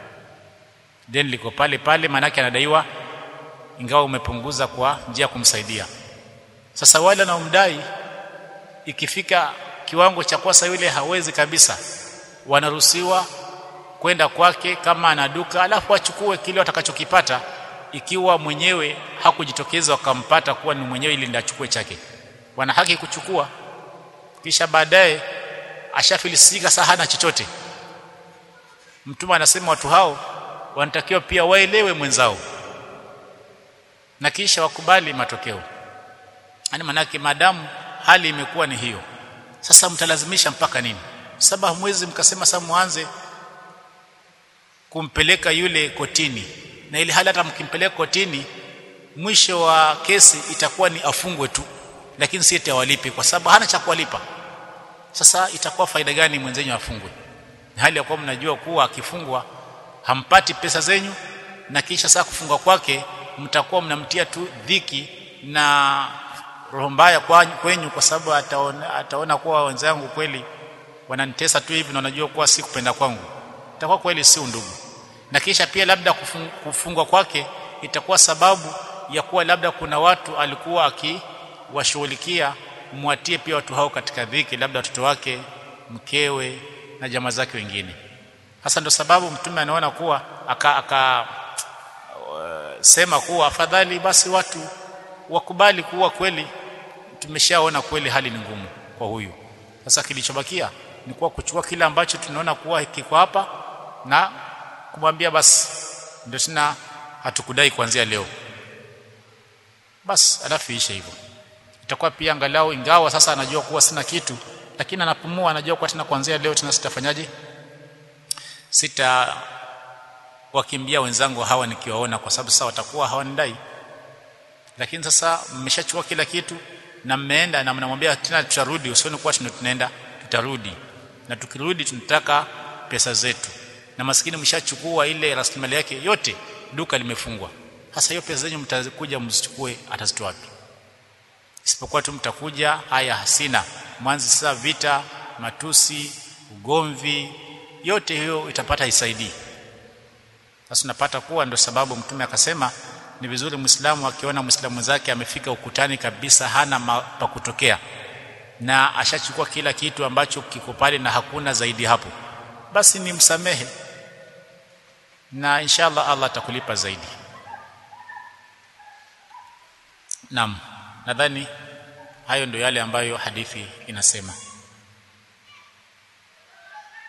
S1: deni liko pale pale maanake anadaiwa ingawa umepunguza kwa njia ya kumsaidia sasa wale wanaomdai ikifika kiwango cha kwasa yule hawezi kabisa wanaruhusiwa kwenda kwake kama ana duka alafu achukue kile watakachokipata ikiwa mwenyewe hakujitokeza wakampata kuwa ni mwenyewe ili ndachukue chake wana haki kuchukua kisha baadaye ashafilisika saa hana chochote mtume anasema watu hao wanatakiwa pia waelewe mwenzao na kisha wakubali matokeo yani manake maadamu hali imekuwa ni hiyo sasa mtalazimisha mpaka nini saba hamwezi mkasema sasa muanze kumpeleka yule kotini na ili hali hata mkimpeleka kotini mwisho wa kesi itakuwa ni afungwe tu lakini si eti awalipe kwa sababu hana cha kuwalipa sasa itakuwa faida gani mwenzenyu afungwe hali ya kuwa mnajua kuwa akifungwa hampati pesa zenyu na kisha saa kufungwa kwake mtakuwa mnamtia tu dhiki na roho mbaya kwenyu kwa sababu ataona, ataona kuwa wenzangu kweli wananitesa tu hivi na wanajua kuwa si kupenda kwangu itakuwa kweli si undugu na kisha pia labda kufung, kufungwa kwake itakuwa sababu ya kuwa labda kuna watu alikuwa akiwashughulikia mwatie pia watu hao katika dhiki labda watoto wake mkewe na jamaa zake wengine hasa ndo sababu mtume anaona kuwa aka, aka uh, sema kuwa afadhali basi watu wakubali kuwa kweli tumeshaona kweli hali ni ngumu kwa huyu sasa kilichobakia ni kuwa kuchukua kile ambacho tunaona kuwa kiko hapa na kumwambia basi ndio tena hatukudai kuanzia leo basi alafu ishe hivyo itakuwa pia angalau ingawa sasa anajua kuwa sina kitu lakini anapumua anajua kuwa tena kuanzia leo tena sitafanyaje sita wakimbia wenzangu hawa nikiwaona kwa sababu sasa watakuwa hawanidai lakini sasa mmeshachukua kila kitu na mmeenda na mnamwambia tena tutarudi usione kuwa tunaenda tutarudi na tukirudi tunataka pesa zetu na maskini mshachukua ile rasilimali yake yote duka limefungwa sasa hiyo pesa zenyu mtakuja mzichukue atazitoa wapi isipokuwa tu mtakuja haya hasina mwanzi sasa vita matusi ugomvi yote hiyo itapata isaidii sasa unapata kuwa ndio sababu mtume akasema ni vizuri muislamu akiona muislamu zake amefika ukutani kabisa hana pa kutokea na ashachukua kila kitu ambacho kiko pale na hakuna zaidi hapo basi ni msamehe na inshallah Allah atakulipa zaidi Naam nadhani hayo ndio yale ambayo hadithi inasema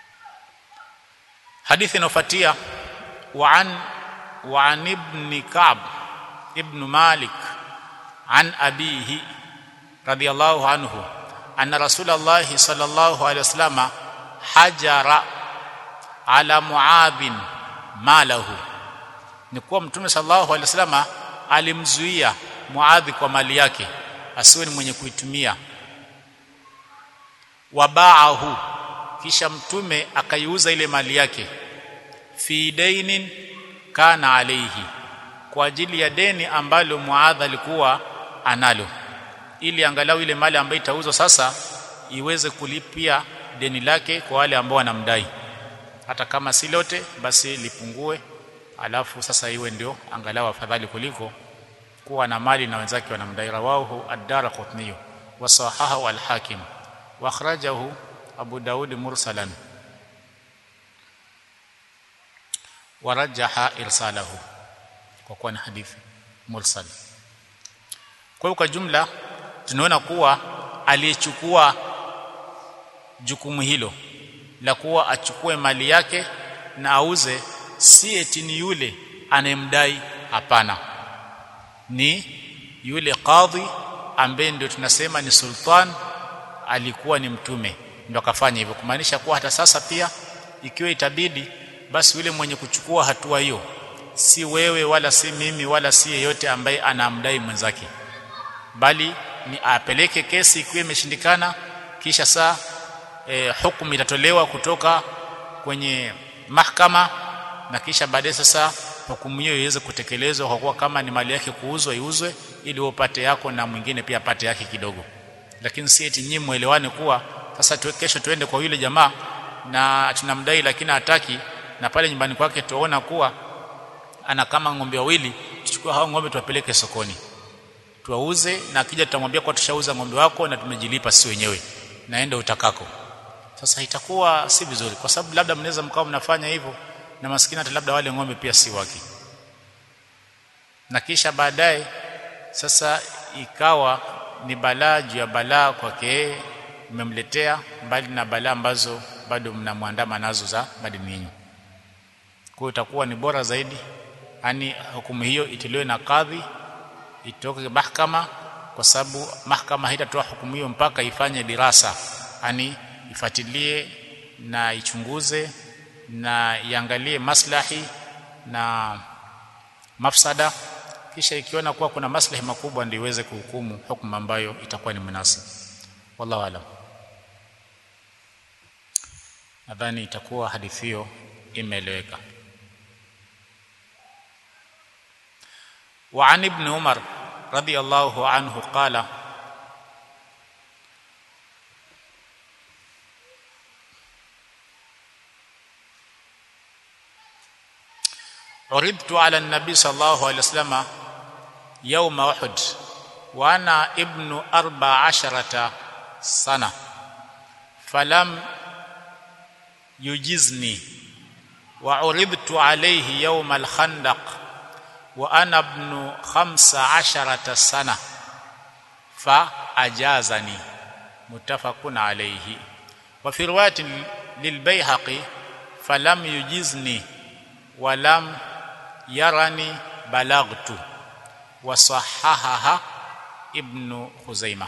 S1: hadithi inayofuatia wa an wa an ibn ka'b ibn malik an abihi radiyallahu anhu anna rasulullah sallallahu alaihi wasallam hajara ala muadhin malahu ni kuwa mtume sallallahu alaihi wasallam alimzuia muadhi kwa mali yake asiwe ni mwenye kuitumia wabaahu kisha mtume akaiuza ile mali yake fi dainin kana alayhi kwa ajili ya deni ambalo muadh alikuwa analo ili angalau ile mali ambayo itauzwa sasa iweze kulipia deni lake kwa wale ambao wanamdai hata kama si lote basi lipungue alafu sasa iwe ndio angalau afadhali kuliko kuwa na mali na wenzake wanamdai rawahu ad-darqutni wa sahahahu al-hakim wa akhrajahu abu daud mursalan wa rajaha irsalahu kwa kuwa ni hadithi mursal kwa hiyo kwa jumla tunaona kuwa aliyechukua jukumu hilo la kuwa achukue mali yake na auze si eti ni yule anayemdai hapana ni yule kadhi ambaye ndio tunasema ni sultan alikuwa ni mtume ndio akafanya hivyo kumaanisha kuwa hata sasa pia ikiwa itabidi basi yule mwenye kuchukua hatua hiyo si wewe wala si mimi wala si yeyote ambaye anamdai mwenzake bali ni apeleke kesi ikiwa imeshindikana kisha saa e, hukumu itatolewa kutoka kwenye mahakama na kisha baadaye sasa hukumu hiyo iweze kutekelezwa kwa kuwa kama ni mali yake kuuzwa iuzwe ili upate yako na mwingine pia apate yake kidogo lakini si eti nyinyi muelewane kuwa sasa tuwe kesho tuende kwa yule jamaa na tunamdai lakini hataki na pale nyumbani kwake tuona kuwa ana kama ng'ombe wawili tuchukue hao ng'ombe tuwapeleke sokoni tuwauze na akija tutamwambia kwa tushauza ng'ombe wako na tumejilipa si wenyewe naenda utakako sasa itakuwa si vizuri kwa sababu labda mnaweza mkao mnafanya hivyo na maskini hata labda wale ng'ombe pia si wake na kisha baadaye sasa ikawa ni balaa juu ya balaa kwake mmemletea mbali na balaa ambazo bado mnamwandama nazo za madini yenu kwa itakuwa ni bora zaidi yani hukumu hiyo itolewe na kadhi itoke mahakama kwa sababu mahakama haitatoa hukumu hiyo mpaka ifanye dirasa yani ifuatilie na ichunguze na iangalie maslahi na mafsada kisha ikiona kuwa kuna maslahi makubwa ndio iweze kuhukumu hukumu ambayo itakuwa ni munasib wallahu alam nadhani itakuwa hadithi hiyo imeeleweka وعن ابن عمر رضي الله عنه قال عرضت على النبي صلى الله عليه وسلم يوم أحد وأنا ابن أربع عشرة سنة فلم يجزني وعرضت عليه يوم الخندق وأنا ابن خمس عشرة سنة فأجازني متفق عليه وفي رواية للبيهقي فلم يجزني ولم يرني بلغت وصححها ابن خزيمة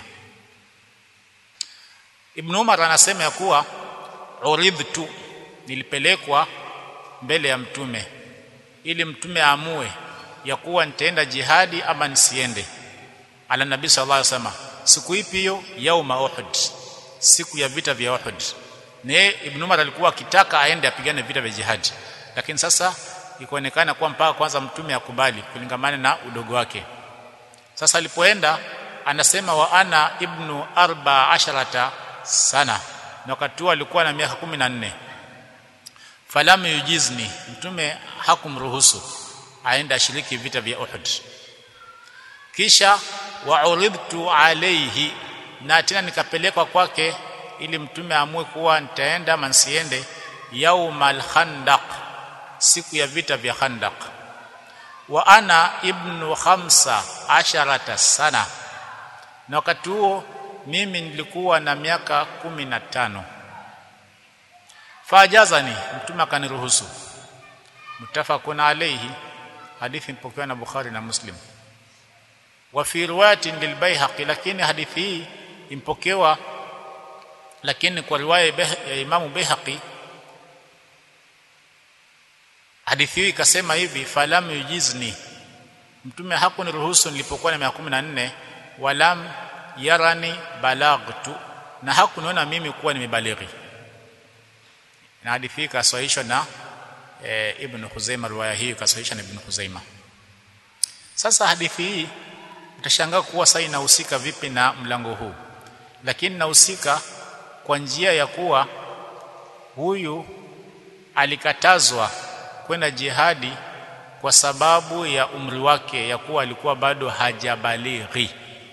S1: Ibn Umar anasema ya kuwa uridhtu nilipelekwa mbele ya mtume ili mtume aamue ya kuwa nitaenda jihadi ama nisiende ala nabii sallallahu alaihi wasallam siku ipi hiyo yauma uhud siku ya vita vya uhud ne ibn umar alikuwa akitaka aende apigane vita vya jihadi lakini sasa ikaonekana kuwa mpaka kwanza mtume akubali kulingamana na udogo wake sasa alipoenda anasema wa ana ibnu arba asharata sana na wakati huo alikuwa na miaka kumi na nne falam yujizni mtume hakumruhusu aende ashiriki vita vya Uhud kisha wauridtu alayhi na tena nikapelekwa kwake ili mtume amue kuwa nitaenda ama nsiende yaumal khandaq siku ya vita vya khandaq wa ana ibnu khamsa asharata sana na wakati huo mimi nilikuwa na miaka kumi na tano fajazani mtume akaniruhusu mutafaqun alayhi hadithi ipokewa na Bukhari na Muslim wa fi riwayatin lilbayhaqi lakini hadithi hii impokewa lakini kwa riwaya ya Imam Baihaqi hadithi hii ikasema hivi falam yujizni mtume hakuniruhusu nilipokuwa na miaka 14 walam yarani balagtu na hakuniona mimi kuwa nimebalighi na hadithi hii kasahihishwa na e, Ibn Khuzaimah riwaya hii kasahihishwa na Ibn Khuzaimah sasa hadithi hii utashangaa kuwa sasa inahusika vipi na mlango huu lakini inahusika kwa njia ya kuwa huyu alikatazwa kwenda jihadi kwa sababu ya umri wake ya kuwa alikuwa bado hajabalighi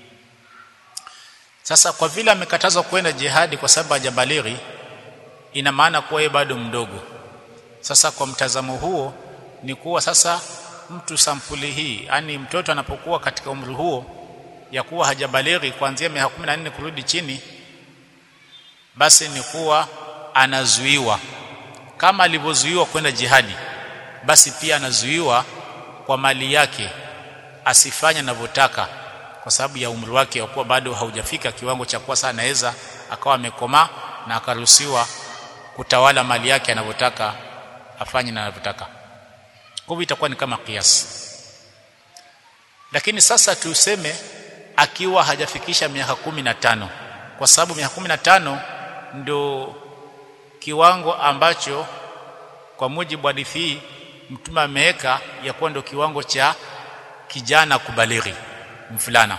S1: sasa kwa vile amekatazwa kwenda jihadi kwa sababu hajabalighi ina maana kuwa yeye bado mdogo sasa kwa mtazamo huo ni kuwa sasa mtu sampuli hii yani mtoto anapokuwa katika umri huo ya kuwa hajabalighi kuanzia miaka 14 kurudi chini basi ni kuwa anazuiwa kama alivyozuiwa kwenda jihadi basi pia anazuiwa kwa mali yake asifanye anavyotaka kwa sababu ya umri wake wa kuwa bado haujafika kiwango cha kuwa sana anaweza akawa amekomaa na akaruhusiwa kutawala mali yake anavyotaka afanye na anavyotaka kwa hivyo itakuwa ni kama kiasi lakini sasa tuseme akiwa hajafikisha miaka kumi na tano kwa sababu miaka kumi na tano ndio kiwango ambacho kwa mujibu wa hadithi hii mtume ameweka ya kuwa ndio kiwango cha kijana kubalighi mfulana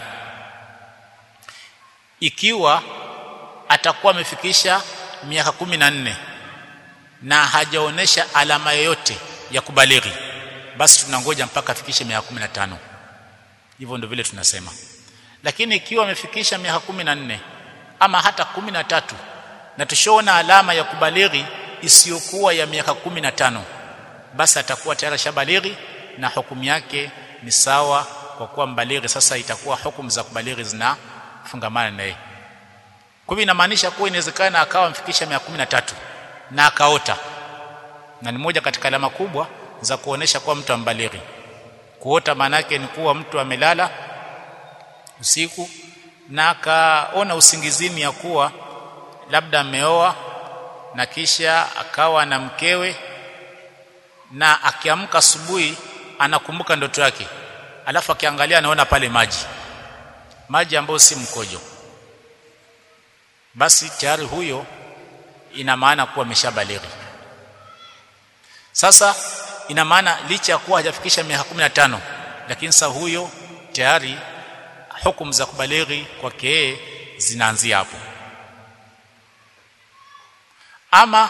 S1: ikiwa atakuwa amefikisha miaka kumi na nne na hajaonesha alama yoyote ya kubalighi basi tunangoja mpaka afikishe miaka 15 hivyo ndio vile tunasema lakini ikiwa amefikisha miaka 14 ama hata 13 na tushaona alama ya kubalighi isiyokuwa ya miaka 15 basi atakuwa tayari shabalighi na hukumu yake ni sawa kwa kuwa mbalighi sasa itakuwa hukumu za kubalighi zinafungamana naye kwa hivyo inamaanisha kuwa inawezekana akawa amefikisha miaka 13 na akaota na ni moja katika alama kubwa za kuonesha kuwa mtu ambalighi kuota maana yake ni kuwa mtu amelala usiku na akaona usingizini ya kuwa labda ameoa na kisha akawa na mkewe na akiamka asubuhi anakumbuka ndoto yake alafu akiangalia anaona pale maji maji ambayo si mkojo basi tayari huyo ina maana kuwa ameshabalighi sasa ina maana licha ya kuwa hajafikisha miaka 15 lakini sasa huyo tayari hukumu za kubalighi kwake yeye zinaanzia hapo ama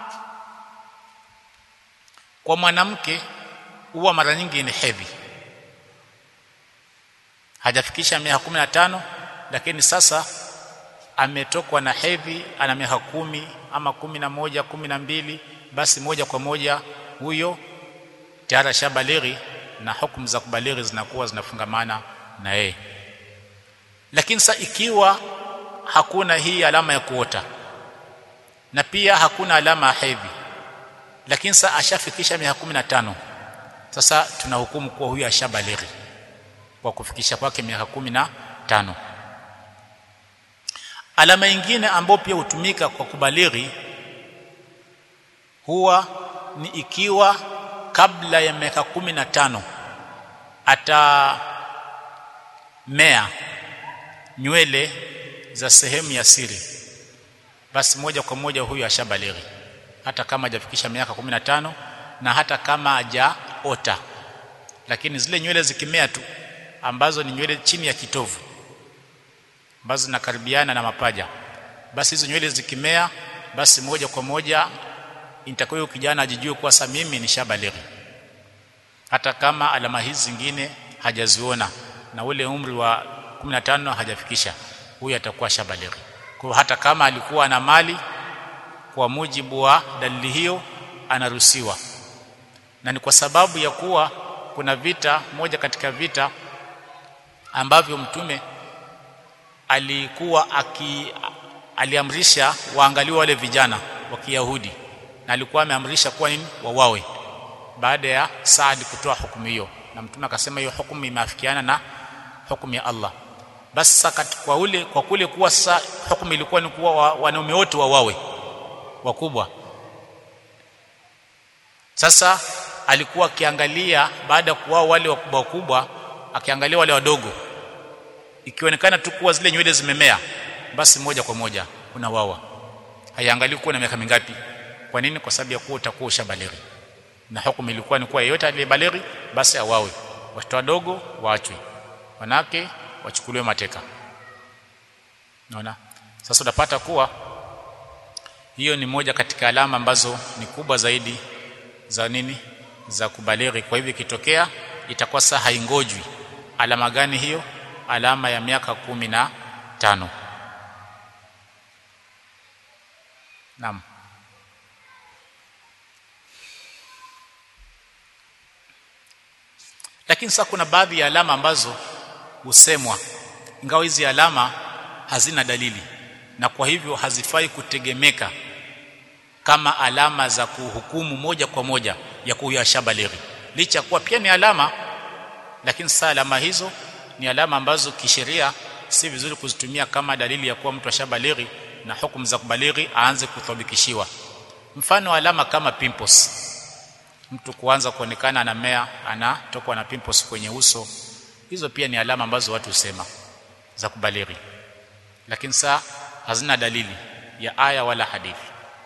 S1: kwa mwanamke huwa mara nyingi ni hedhi hajafikisha miaka 15 lakini sasa ametokwa na hedhi ana miaka kumi ama kumi na moja kumi na mbili basi moja kwa moja huyo tayari shabalighi na hukumu za kubalighi zinakuwa zinafungamana na yeye lakini sasa ikiwa hakuna hii alama ya kuota na pia hakuna alama ya hedhi lakini sasa ashafikisha miaka 15 sasa tunahukumu kuwa huyu ashabalighi kwa kufikisha kwake miaka 15 alama nyingine ambayo pia hutumika kwa kubalighi huwa ni ikiwa kabla ya miaka 15 atamea nywele za sehemu ya siri basi moja kwa moja huyu ashabalighi hata kama hajafikisha miaka 15 na hata kama hajaota lakini zile nywele zikimea tu ambazo ni nywele chini ya kitovu ambazo zinakaribiana na mapaja basi hizo nywele zikimea basi moja kwa moja itakuwa kijana ajijue kuwa sasa mimi nishabalighi hata kama alama hizi zingine hajaziona na ule umri wa 15 hajafikisha huyu atakuwa shabalighi kwa hata kama alikuwa na mali kwa mujibu wa dalili hiyo anaruhusiwa na ni kwa sababu ya kuwa kuna vita moja katika vita ambavyo mtume alikuwa aki aliamrisha waangaliwe wale vijana wa Kiyahudi na alikuwa ameamrisha kuwa nini wawawe baada ya Saad kutoa hukumu hiyo na mtume akasema hiyo hukumu imeafikiana na hukumu ya Allah basi kwa ule kwa kule kuwa sasa hukumu ilikuwa ni kuwa wanaume wote wawawe wakubwa sasa alikuwa akiangalia baada ya kuwao wale wakubwa wakubwa akiangalia wale wadogo ikionekana tu kuwa zile nywele zimemea basi moja kwa moja unawawa haiangalii kuwa na miaka mingapi kwa nini kwa sababu ya kuwa utakuwa ushabalighi na hukumu ilikuwa ni kuwa yeyote aliyebalighi basi awawe watoto wadogo waachwe wanawake wachukuliwe mateka unaona sasa utapata kuwa hiyo ni moja katika alama ambazo ni kubwa zaidi za nini za kubalighi kwa hivyo ikitokea itakuwa saa haingojwi alama gani hiyo alama ya miaka kumi na tano naam lakini sasa kuna baadhi ya alama ambazo husemwa ingawa hizi alama hazina dalili na kwa hivyo hazifai kutegemeka kama alama za kuhukumu moja kwa moja ya kuwa shabalighi licha kuwa pia ni alama lakini sasa alama hizo ni alama ambazo kisheria si vizuri kuzitumia kama dalili ya kuwa mtu ashabalighi na hukumu za kubalighi aanze kuthabikishiwa mfano alama kama pimples mtu kuanza kuonekana anamea anatokwa na pimples kwenye uso hizo pia ni alama ambazo watu husema za kubalighi lakini saa hazina dalili ya aya wala hadithi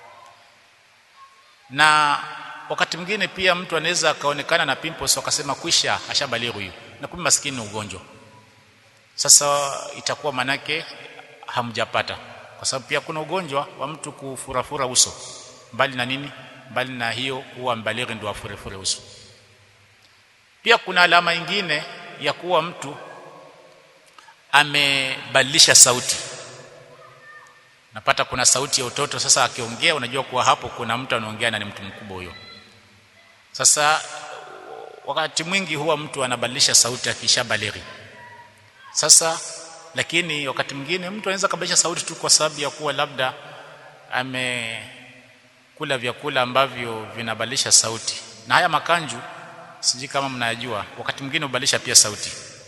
S1: na wakati mwingine pia mtu anaweza akaonekana na pimples wakasema kwisha ashabalighi huyu na kumbe maskini ni ugonjwa sasa itakuwa manake hamjapata kwa sababu pia kuna ugonjwa wa mtu kufurafura uso mbali na nini mbali na hiyo kuwa mbalighi ndio afurefure uso pia kuna alama nyingine ya kuwa mtu amebadilisha sauti napata kuna sauti ya utoto sasa akiongea unajua kuwa hapo kuna mtu anaongea na ni mtu mkubwa huyo sasa wakati mwingi huwa mtu anabadilisha sauti akishabalighi sasa lakini wakati mwingine mtu anaweza kubadilisha sauti tu kwa sababu ya kuwa labda amekula vyakula ambavyo vinabadilisha sauti na haya makanju sijui kama mnayajua wakati mwingine hubadilisha pia sauti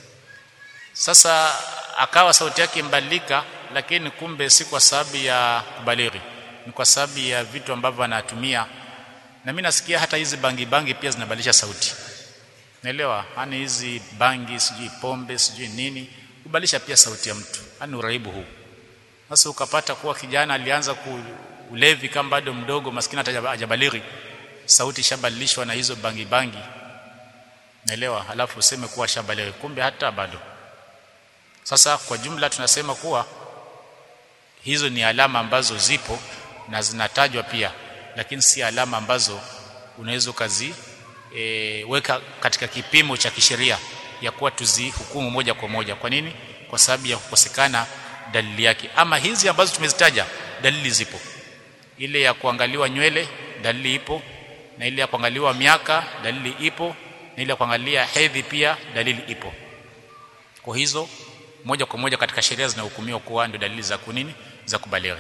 S1: sasa akawa sauti yake imbadilika lakini kumbe si kwa sababu ya kubalighi ni kwa sababu ya vitu ambavyo anatumia na mimi nasikia hata hizi bangi bangi pia zinabadilisha sauti naelewa yani hizi bangi sijui pombe sijui nini kubadilisha pia sauti ya mtu yani uraibu huu sasa ukapata kuwa kijana alianza ku ulevi kama bado mdogo maskini hata hajabalighi sauti shabadilishwa na hizo bangi bangi naelewa halafu useme kuwa shabalighi kumbe hata bado sasa kwa jumla tunasema kuwa hizo ni alama ambazo zipo na zinatajwa pia lakini si alama ambazo unaweza kazi e, weka katika kipimo cha kisheria ya kuwa tuzihukumu moja kwa moja kwa nini kwa sababu ya kukosekana dalili yake ama hizi ambazo tumezitaja dalili zipo ile ya kuangaliwa nywele dalili ipo na ile ya kuangaliwa miaka dalili ipo na ile ya kuangalia hedhi pia dalili ipo kwa hizo moja kwa moja katika sheria zinahukumiwa kuwa ndio dalili za kunini za kubalighi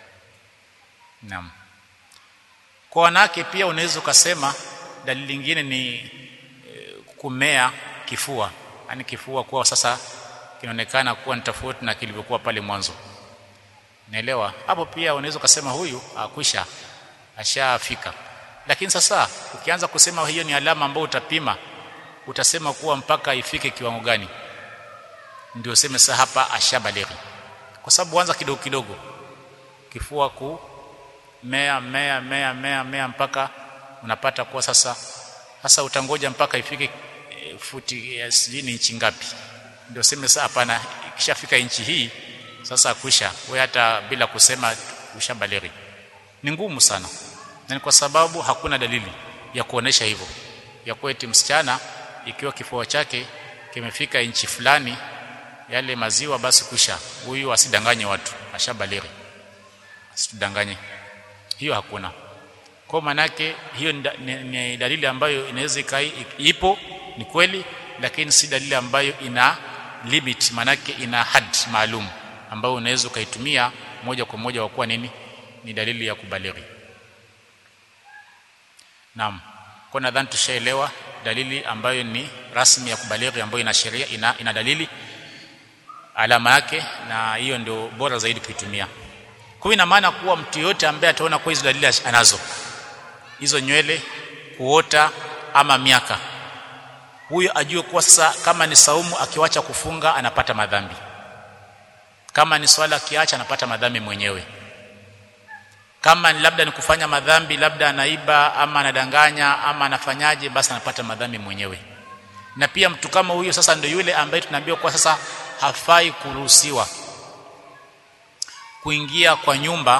S1: naam kwa wanawake pia unaweza ukasema dalili nyingine ni e, kumea kifua yani kifua kuwa sasa kinaonekana kuwa ni tofauti na kilivyokuwa pale mwanzo naelewa hapo pia unaweza ukasema huyu akwisha ashafika lakini sasa ukianza kusema hiyo ni alama ambayo utapima utasema kuwa mpaka ifike kiwango gani ndio useme sasa hapa ashabalighi kwa sababu anza kidogo kidogo kifua ku mea mea mea mea mea mpaka unapata kuwa sasa sasa utangoja mpaka ifike e, futi ya sijini inchi ngapi ndio useme sasa hapana ikishafika inchi hii sasa kwisha wewe hata bila kusema ushabalighi ni ngumu sana na kwa sababu hakuna dalili ya kuonesha hivyo ya kuwa eti msichana ikiwa kifua chake kimefika inchi fulani yale maziwa basi kusha huyu asidanganye watu ashabalighi asitudanganye hiyo hakuna kwa manake hiyo ni, ni, ni dalili ambayo inaweza ikai ipo ni kweli lakini si dalili ambayo ina limit manake ina had maalum ambayo unaweza ukaitumia moja kwa moja kwa kuwa nini ni dalili ya kubalighi naam kwa nadhani tushaelewa dalili ambayo ni rasmi ya kubalighi ambayo ina sheria ina, ina dalili alama yake na hiyo ndio bora zaidi kuitumia kwa ina maana kuwa mtu yote ambaye ataona kwa hizo dalili anazo hizo nywele kuota ama miaka huyo ajue kuwa sasa kama ni saumu akiwacha kufunga anapata madhambi kama ni swala akiacha anapata madhambi mwenyewe kama ni labda ni kufanya madhambi labda anaiba ama anadanganya ama anafanyaje basi anapata madhambi mwenyewe na pia mtu kama huyo sasa ndio yule ambaye tunaambiwa kwa sasa hafai kuruhusiwa kuingia kwa nyumba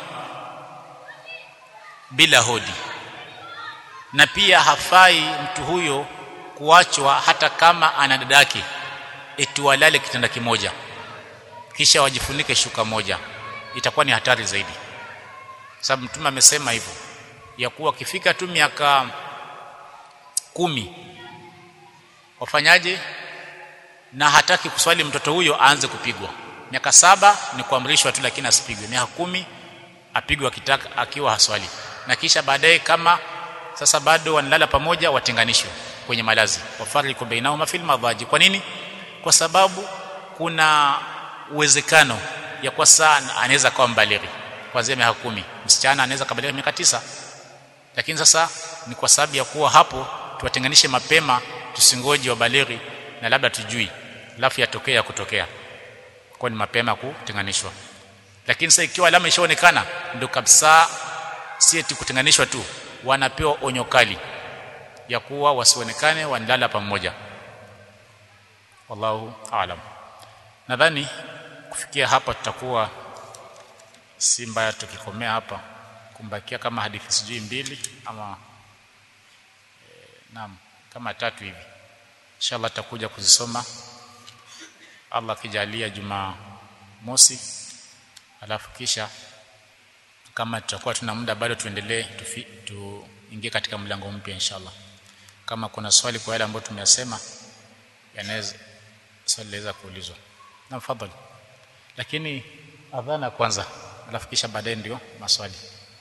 S1: bila hodi na pia hafai mtu huyo kuachwa hata kama ana dadake eti walale kitanda kimoja kisha wajifunike shuka moja itakuwa ni hatari zaidi sababu mtume amesema hivyo ya kuwa kifika tu miaka kumi wafanyaje na hataki kuswali mtoto huyo aanze kupigwa miaka saba ni kuamrishwa tu lakini asipigwe miaka kumi apigwe akitaka akiwa haswali na kisha baadaye kama sasa bado wanalala pamoja watenganishwe kwenye malazi wafariqu bainahuma fil madhaji kwa nini kwa sababu kuna uwezekano ya kwa sana anaweza kuwa mbalighi kuanzia miaka kumi msichana anaweza kabalighi miaka tisa lakini sasa ni kwa sababu ya kuwa hapo tuwatenganishe mapema tusingoje wabalighi na labda tujui alafu yatokea ya kutokea kwa ni mapema kutenganishwa lakini sasa ikiwa alama ishaonekana ndio kabisa si eti kutenganishwa tu wanapewa onyo kali ya kuwa wasionekane wanalala pamoja wallahu aalam nadhani kufikia hapa tutakuwa si mbaya tukikomea hapa kumbakia kama hadithi sijui mbili ama e, naam kama tatu hivi inshallah tutakuja kuzisoma Allah akijalia juma mosi alafu kisha kama tutakuwa tuna muda bado tuendelee tuingie katika mlango mpya inshallah kama kuna swali kwa yale ambayo tumeyasema yanaweza swali laweza kuulizwa na mfadhali lakini adhana kwanza alafu kisha baadaye ndio maswali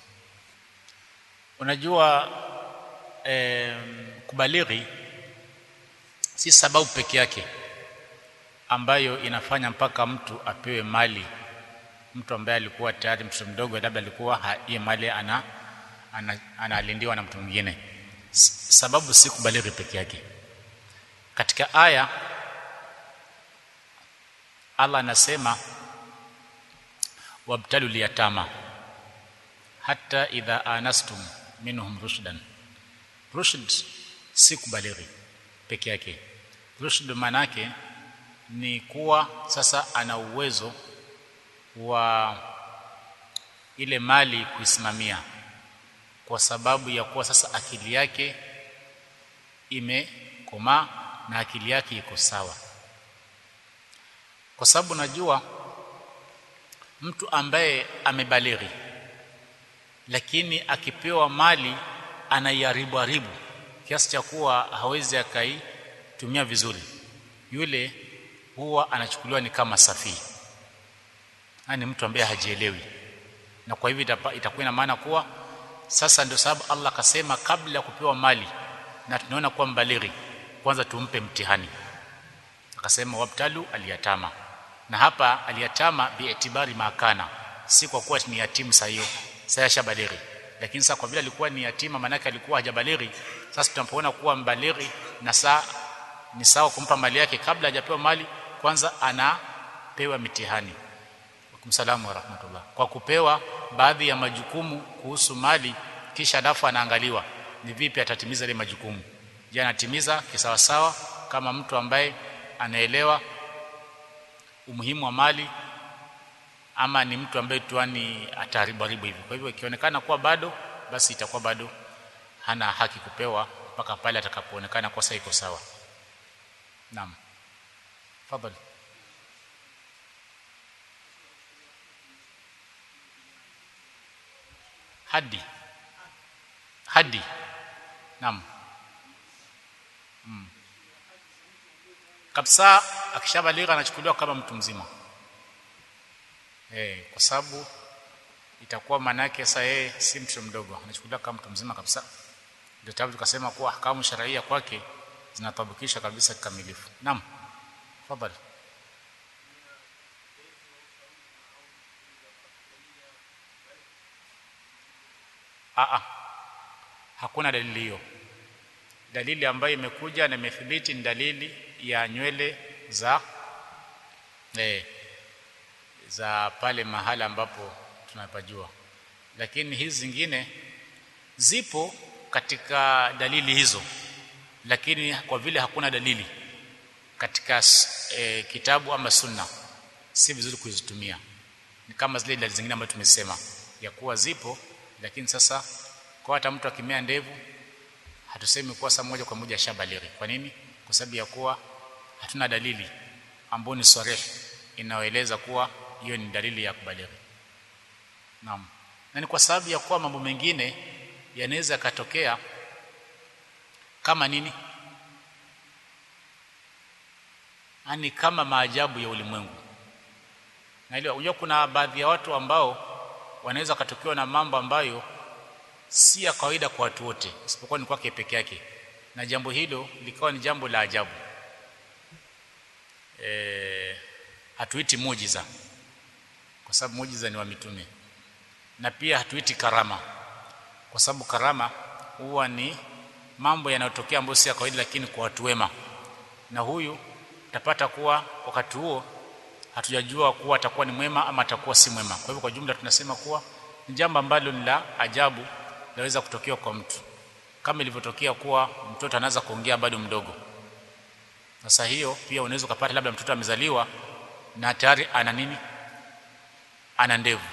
S1: unajua eh, kubalighi si sababu peke yake ambayo inafanya mpaka mtu apewe mali mtu ambaye alikuwa tayari mtoto mdogo labda alikuwa hiyo mali ana analindiwa ana, ana na mtu mwingine sababu si kubalighi peke yake katika aya Allah anasema wabtalu liyatama hata idha anastum minhum rushdan rushd si kubalighi peke yake rushd manake ni kuwa sasa ana uwezo wa ile mali kuisimamia kwa sababu ya kuwa sasa akili yake imekomaa na akili yake iko sawa kwa sababu najua mtu ambaye amebalighi lakini akipewa mali anaiharibu haribu kiasi cha kuwa hawezi akaitumia vizuri yule huwa anachukuliwa ni kama safii ni mtu ambaye hajielewi na kwa hivyo itakuwa ina maana kuwa sasa ndio sababu Allah akasema kabla ya kupewa mali na tunaona kuwa mbalighi kwanza tumpe mtihani akasema wabtalu aliyatama na hapa aliyatama biitibari makana si kwa kuwa ni yatimu saa hiyo sasa shabalighi lakini sasa kwa vile alikuwa ni yatima manake alikuwa hajabalighi sasa tunapoona kuwa mbalighi na saa ni sawa kumpa mali yake kabla hajapewa mali kwanza anapewa mitihani kumsalamu wa rahmatullah kwa kupewa baadhi ya majukumu kuhusu mali kisha alafu anaangaliwa ni vipi atatimiza ile majukumu je anatimiza kisawasawa kama mtu ambaye anaelewa umuhimu wa mali ama ni mtu ambaye tuani ataharibu haribu hivi kwa hivyo ikionekana kuwa bado basi itakuwa bado hana haki kupewa mpaka pale atakapoonekana kosa iko sawa naam fadhali hadi hadi naam mm. kabisa akishabalika anachukuliwa kama mtu mzima eh kwa sababu itakuwa maana yake sasa yeye si mtoto mdogo anachukuliwa kama mtu mzima kabisa ndio tabu tukasema kuwa ahkamu sharia kwake zinatabikisha kabisa kikamilifu naam tafadhali a hakuna dalili hiyo dalili ambayo imekuja na imethibiti ni dalili ya nywele za eh, za pale mahala ambapo tunapajua lakini hizi zingine zipo katika dalili hizo lakini kwa vile hakuna dalili katika e, kitabu ama sunna si vizuri kuzitumia ni kama zile dalili zingine ambazo tumesema ya kuwa zipo lakini sasa kwa hata mtu akimea ndevu hatusemi kuwa saa moja kwa moja shabalighi kwa nini kwa sababu ya kuwa hatuna dalili ambayo ni sarih inayoeleza kuwa hiyo ni dalili ya kubalighi naam na ni kwa sababu ya kuwa mambo mengine yanaweza katokea kama nini ani kama maajabu ya ulimwengu na ile unajua kuna baadhi ya watu ambao wanaweza katokewa na mambo ambayo si ya kawaida kwa watu wote isipokuwa ni kwake peke yake na jambo hilo likawa ni jambo la ajabu e, hatuiti muujiza kwa sababu muujiza ni wa mitume na pia hatuiti karama kwa sababu karama huwa ni mambo yanayotokea ambayo si ya kawaida lakini kwa watu wema na huyu utapata kuwa wakati huo hatujajua kuwa atakuwa ni mwema ama atakuwa si mwema kwa hivyo kwa jumla tunasema kuwa ni jambo ambalo ni la ajabu laweza kutokea kwa mtu kama ilivyotokea kuwa mtoto anaanza kuongea bado mdogo sasa hiyo pia unaweza kupata labda mtoto amezaliwa na tayari ana nini ana ndevu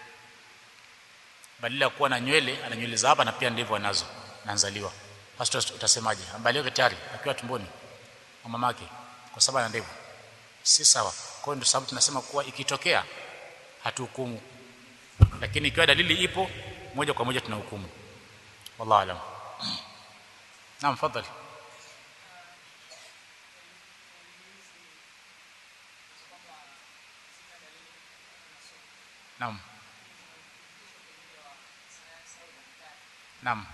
S1: badala ya kuwa na nywele ana nywele za hapa na pia ndevu anazo naanzaliwa sasa utasemaje ambalie tayari akiwa tumboni wa mamake kwa sababu ana ndevu si sawa kwa hiyo ndio sababu tunasema kuwa ikitokea hatuhukumu lakini ikiwa dalili ipo moja kwa moja tunahukumu wallahu alam naam fadhali naam naam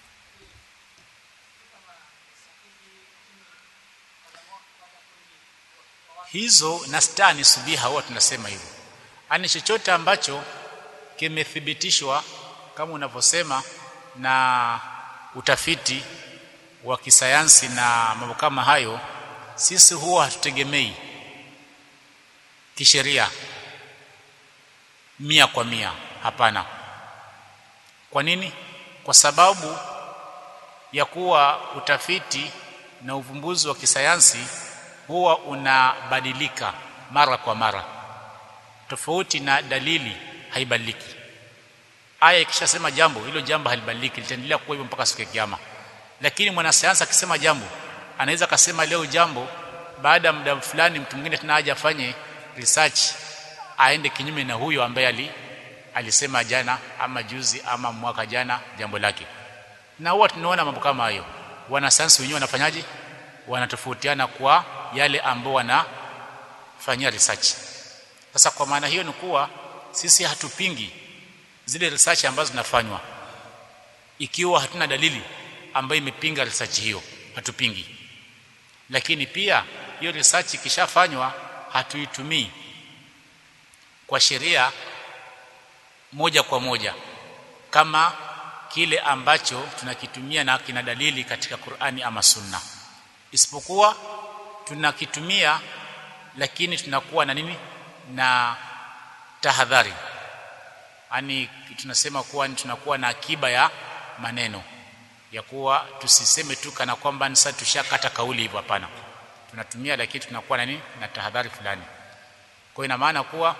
S1: hizo na stani subiha huwa tunasema hivyo ani chochote ambacho kimethibitishwa kama unavyosema na utafiti wa kisayansi na mambo kama hayo sisi huwa hatutegemei kisheria mia kwa mia hapana kwa nini kwa sababu ya kuwa utafiti na uvumbuzi wa kisayansi huwa unabadilika mara kwa mara tofauti na dalili haibadiliki aya ikishasema jambo hilo jambo halibadiliki litaendelea kuwa hivyo mpaka siku ya kiyama lakini mwanasayansi akisema jambo anaweza akasema leo jambo baada ya muda fulani mtu mwingine tena aje afanye research aende kinyume na huyo ambaye ali alisema jana ama juzi ama mwaka jana jambo lake na huwa tunaona mambo kama hayo wanasayansi wenyewe wanafanyaje wanatofautiana kwa yale ambao wanafanyia research sasa kwa maana hiyo ni kuwa sisi hatupingi zile research ambazo zinafanywa ikiwa hatuna dalili ambayo imepinga research hiyo hatupingi lakini pia hiyo research ikishafanywa hatuitumii kwa sheria moja kwa moja kama kile ambacho tunakitumia na kina dalili katika Qur'ani ama Sunna isipokuwa tunakitumia lakini tunakuwa na nini na tahadhari yani tunasema kuwa tunakuwa na akiba ya maneno ya kuwa tusiseme tu kana kwamba sasa tushakata kauli hivyo hapana tunatumia lakini tunakuwa na nini na tahadhari fulani kwa ina maana kuwa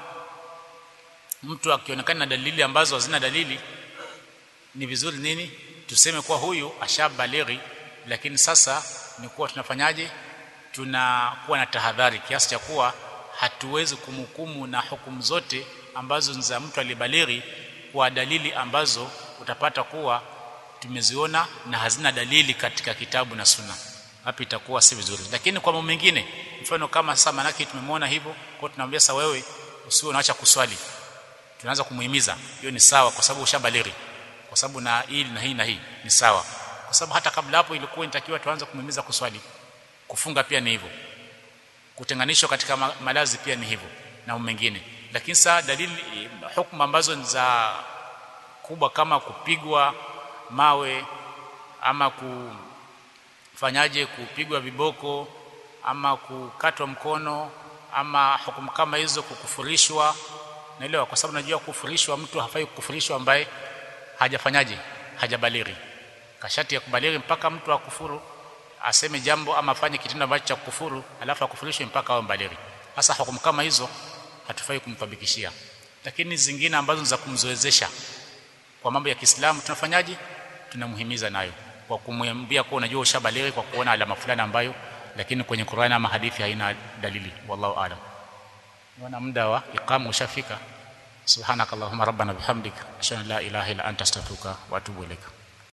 S1: mtu akionekana na dalili ambazo hazina dalili ni vizuri nini tuseme kuwa huyu ashabalighi lakini sasa ni kuwa tunafanyaje tunakuwa na tahadhari kiasi cha kuwa hatuwezi kumhukumu na hukumu zote ambazo ni za mtu alibalighi kwa dalili ambazo utapata kuwa tumeziona na hazina dalili katika kitabu na sunna hapo itakuwa si vizuri lakini kwa mambo mengine mfano kama sasa manake tumemwona hivyo kwa tunamwambia sasa wewe usiwe unaacha kuswali tunaanza kumuhimiza hiyo ni sawa kwa sababu ushabalighi kwa sababu na hili na hii na hii ni sawa kwa sababu hata kabla hapo ilikuwa inatakiwa tuanze kumhimiza kuswali kufunga pia ni hivyo kutenganishwa katika malazi pia ni hivyo na mengine lakini saa dalili hukumu ambazo ni za kubwa kama kupigwa mawe ama kufanyaje kupigwa viboko ama kukatwa mkono ama hukumu kama hizo kukufurishwa naelewa kwa sababu najua kufurishwa mtu hafai kukufurishwa ambaye hajafanyaje hajabalighi kashati ya kubalighi mpaka mtu akufuru aseme jambo ama afanye kitendo ambacho cha kufuru alafu akufurishwe mpaka awe mbalighi sasa hukumu kama hizo hatufai kumtabikishia lakini zingine ambazo za kumzoezesha kwa mambo ya Kiislamu tunafanyaje tunamhimiza nayo kwa kumwambia kwa unajua ushabalighi kwa kuona alama fulani ambayo lakini kwenye Qur'ani ama hadithi haina dalili wallahu aalam wana muda wa iqama ushafika subhanakallahumma rabbana bihamdika ashhadu an la ilaha illa anta astaghfiruka wa atubu ilaika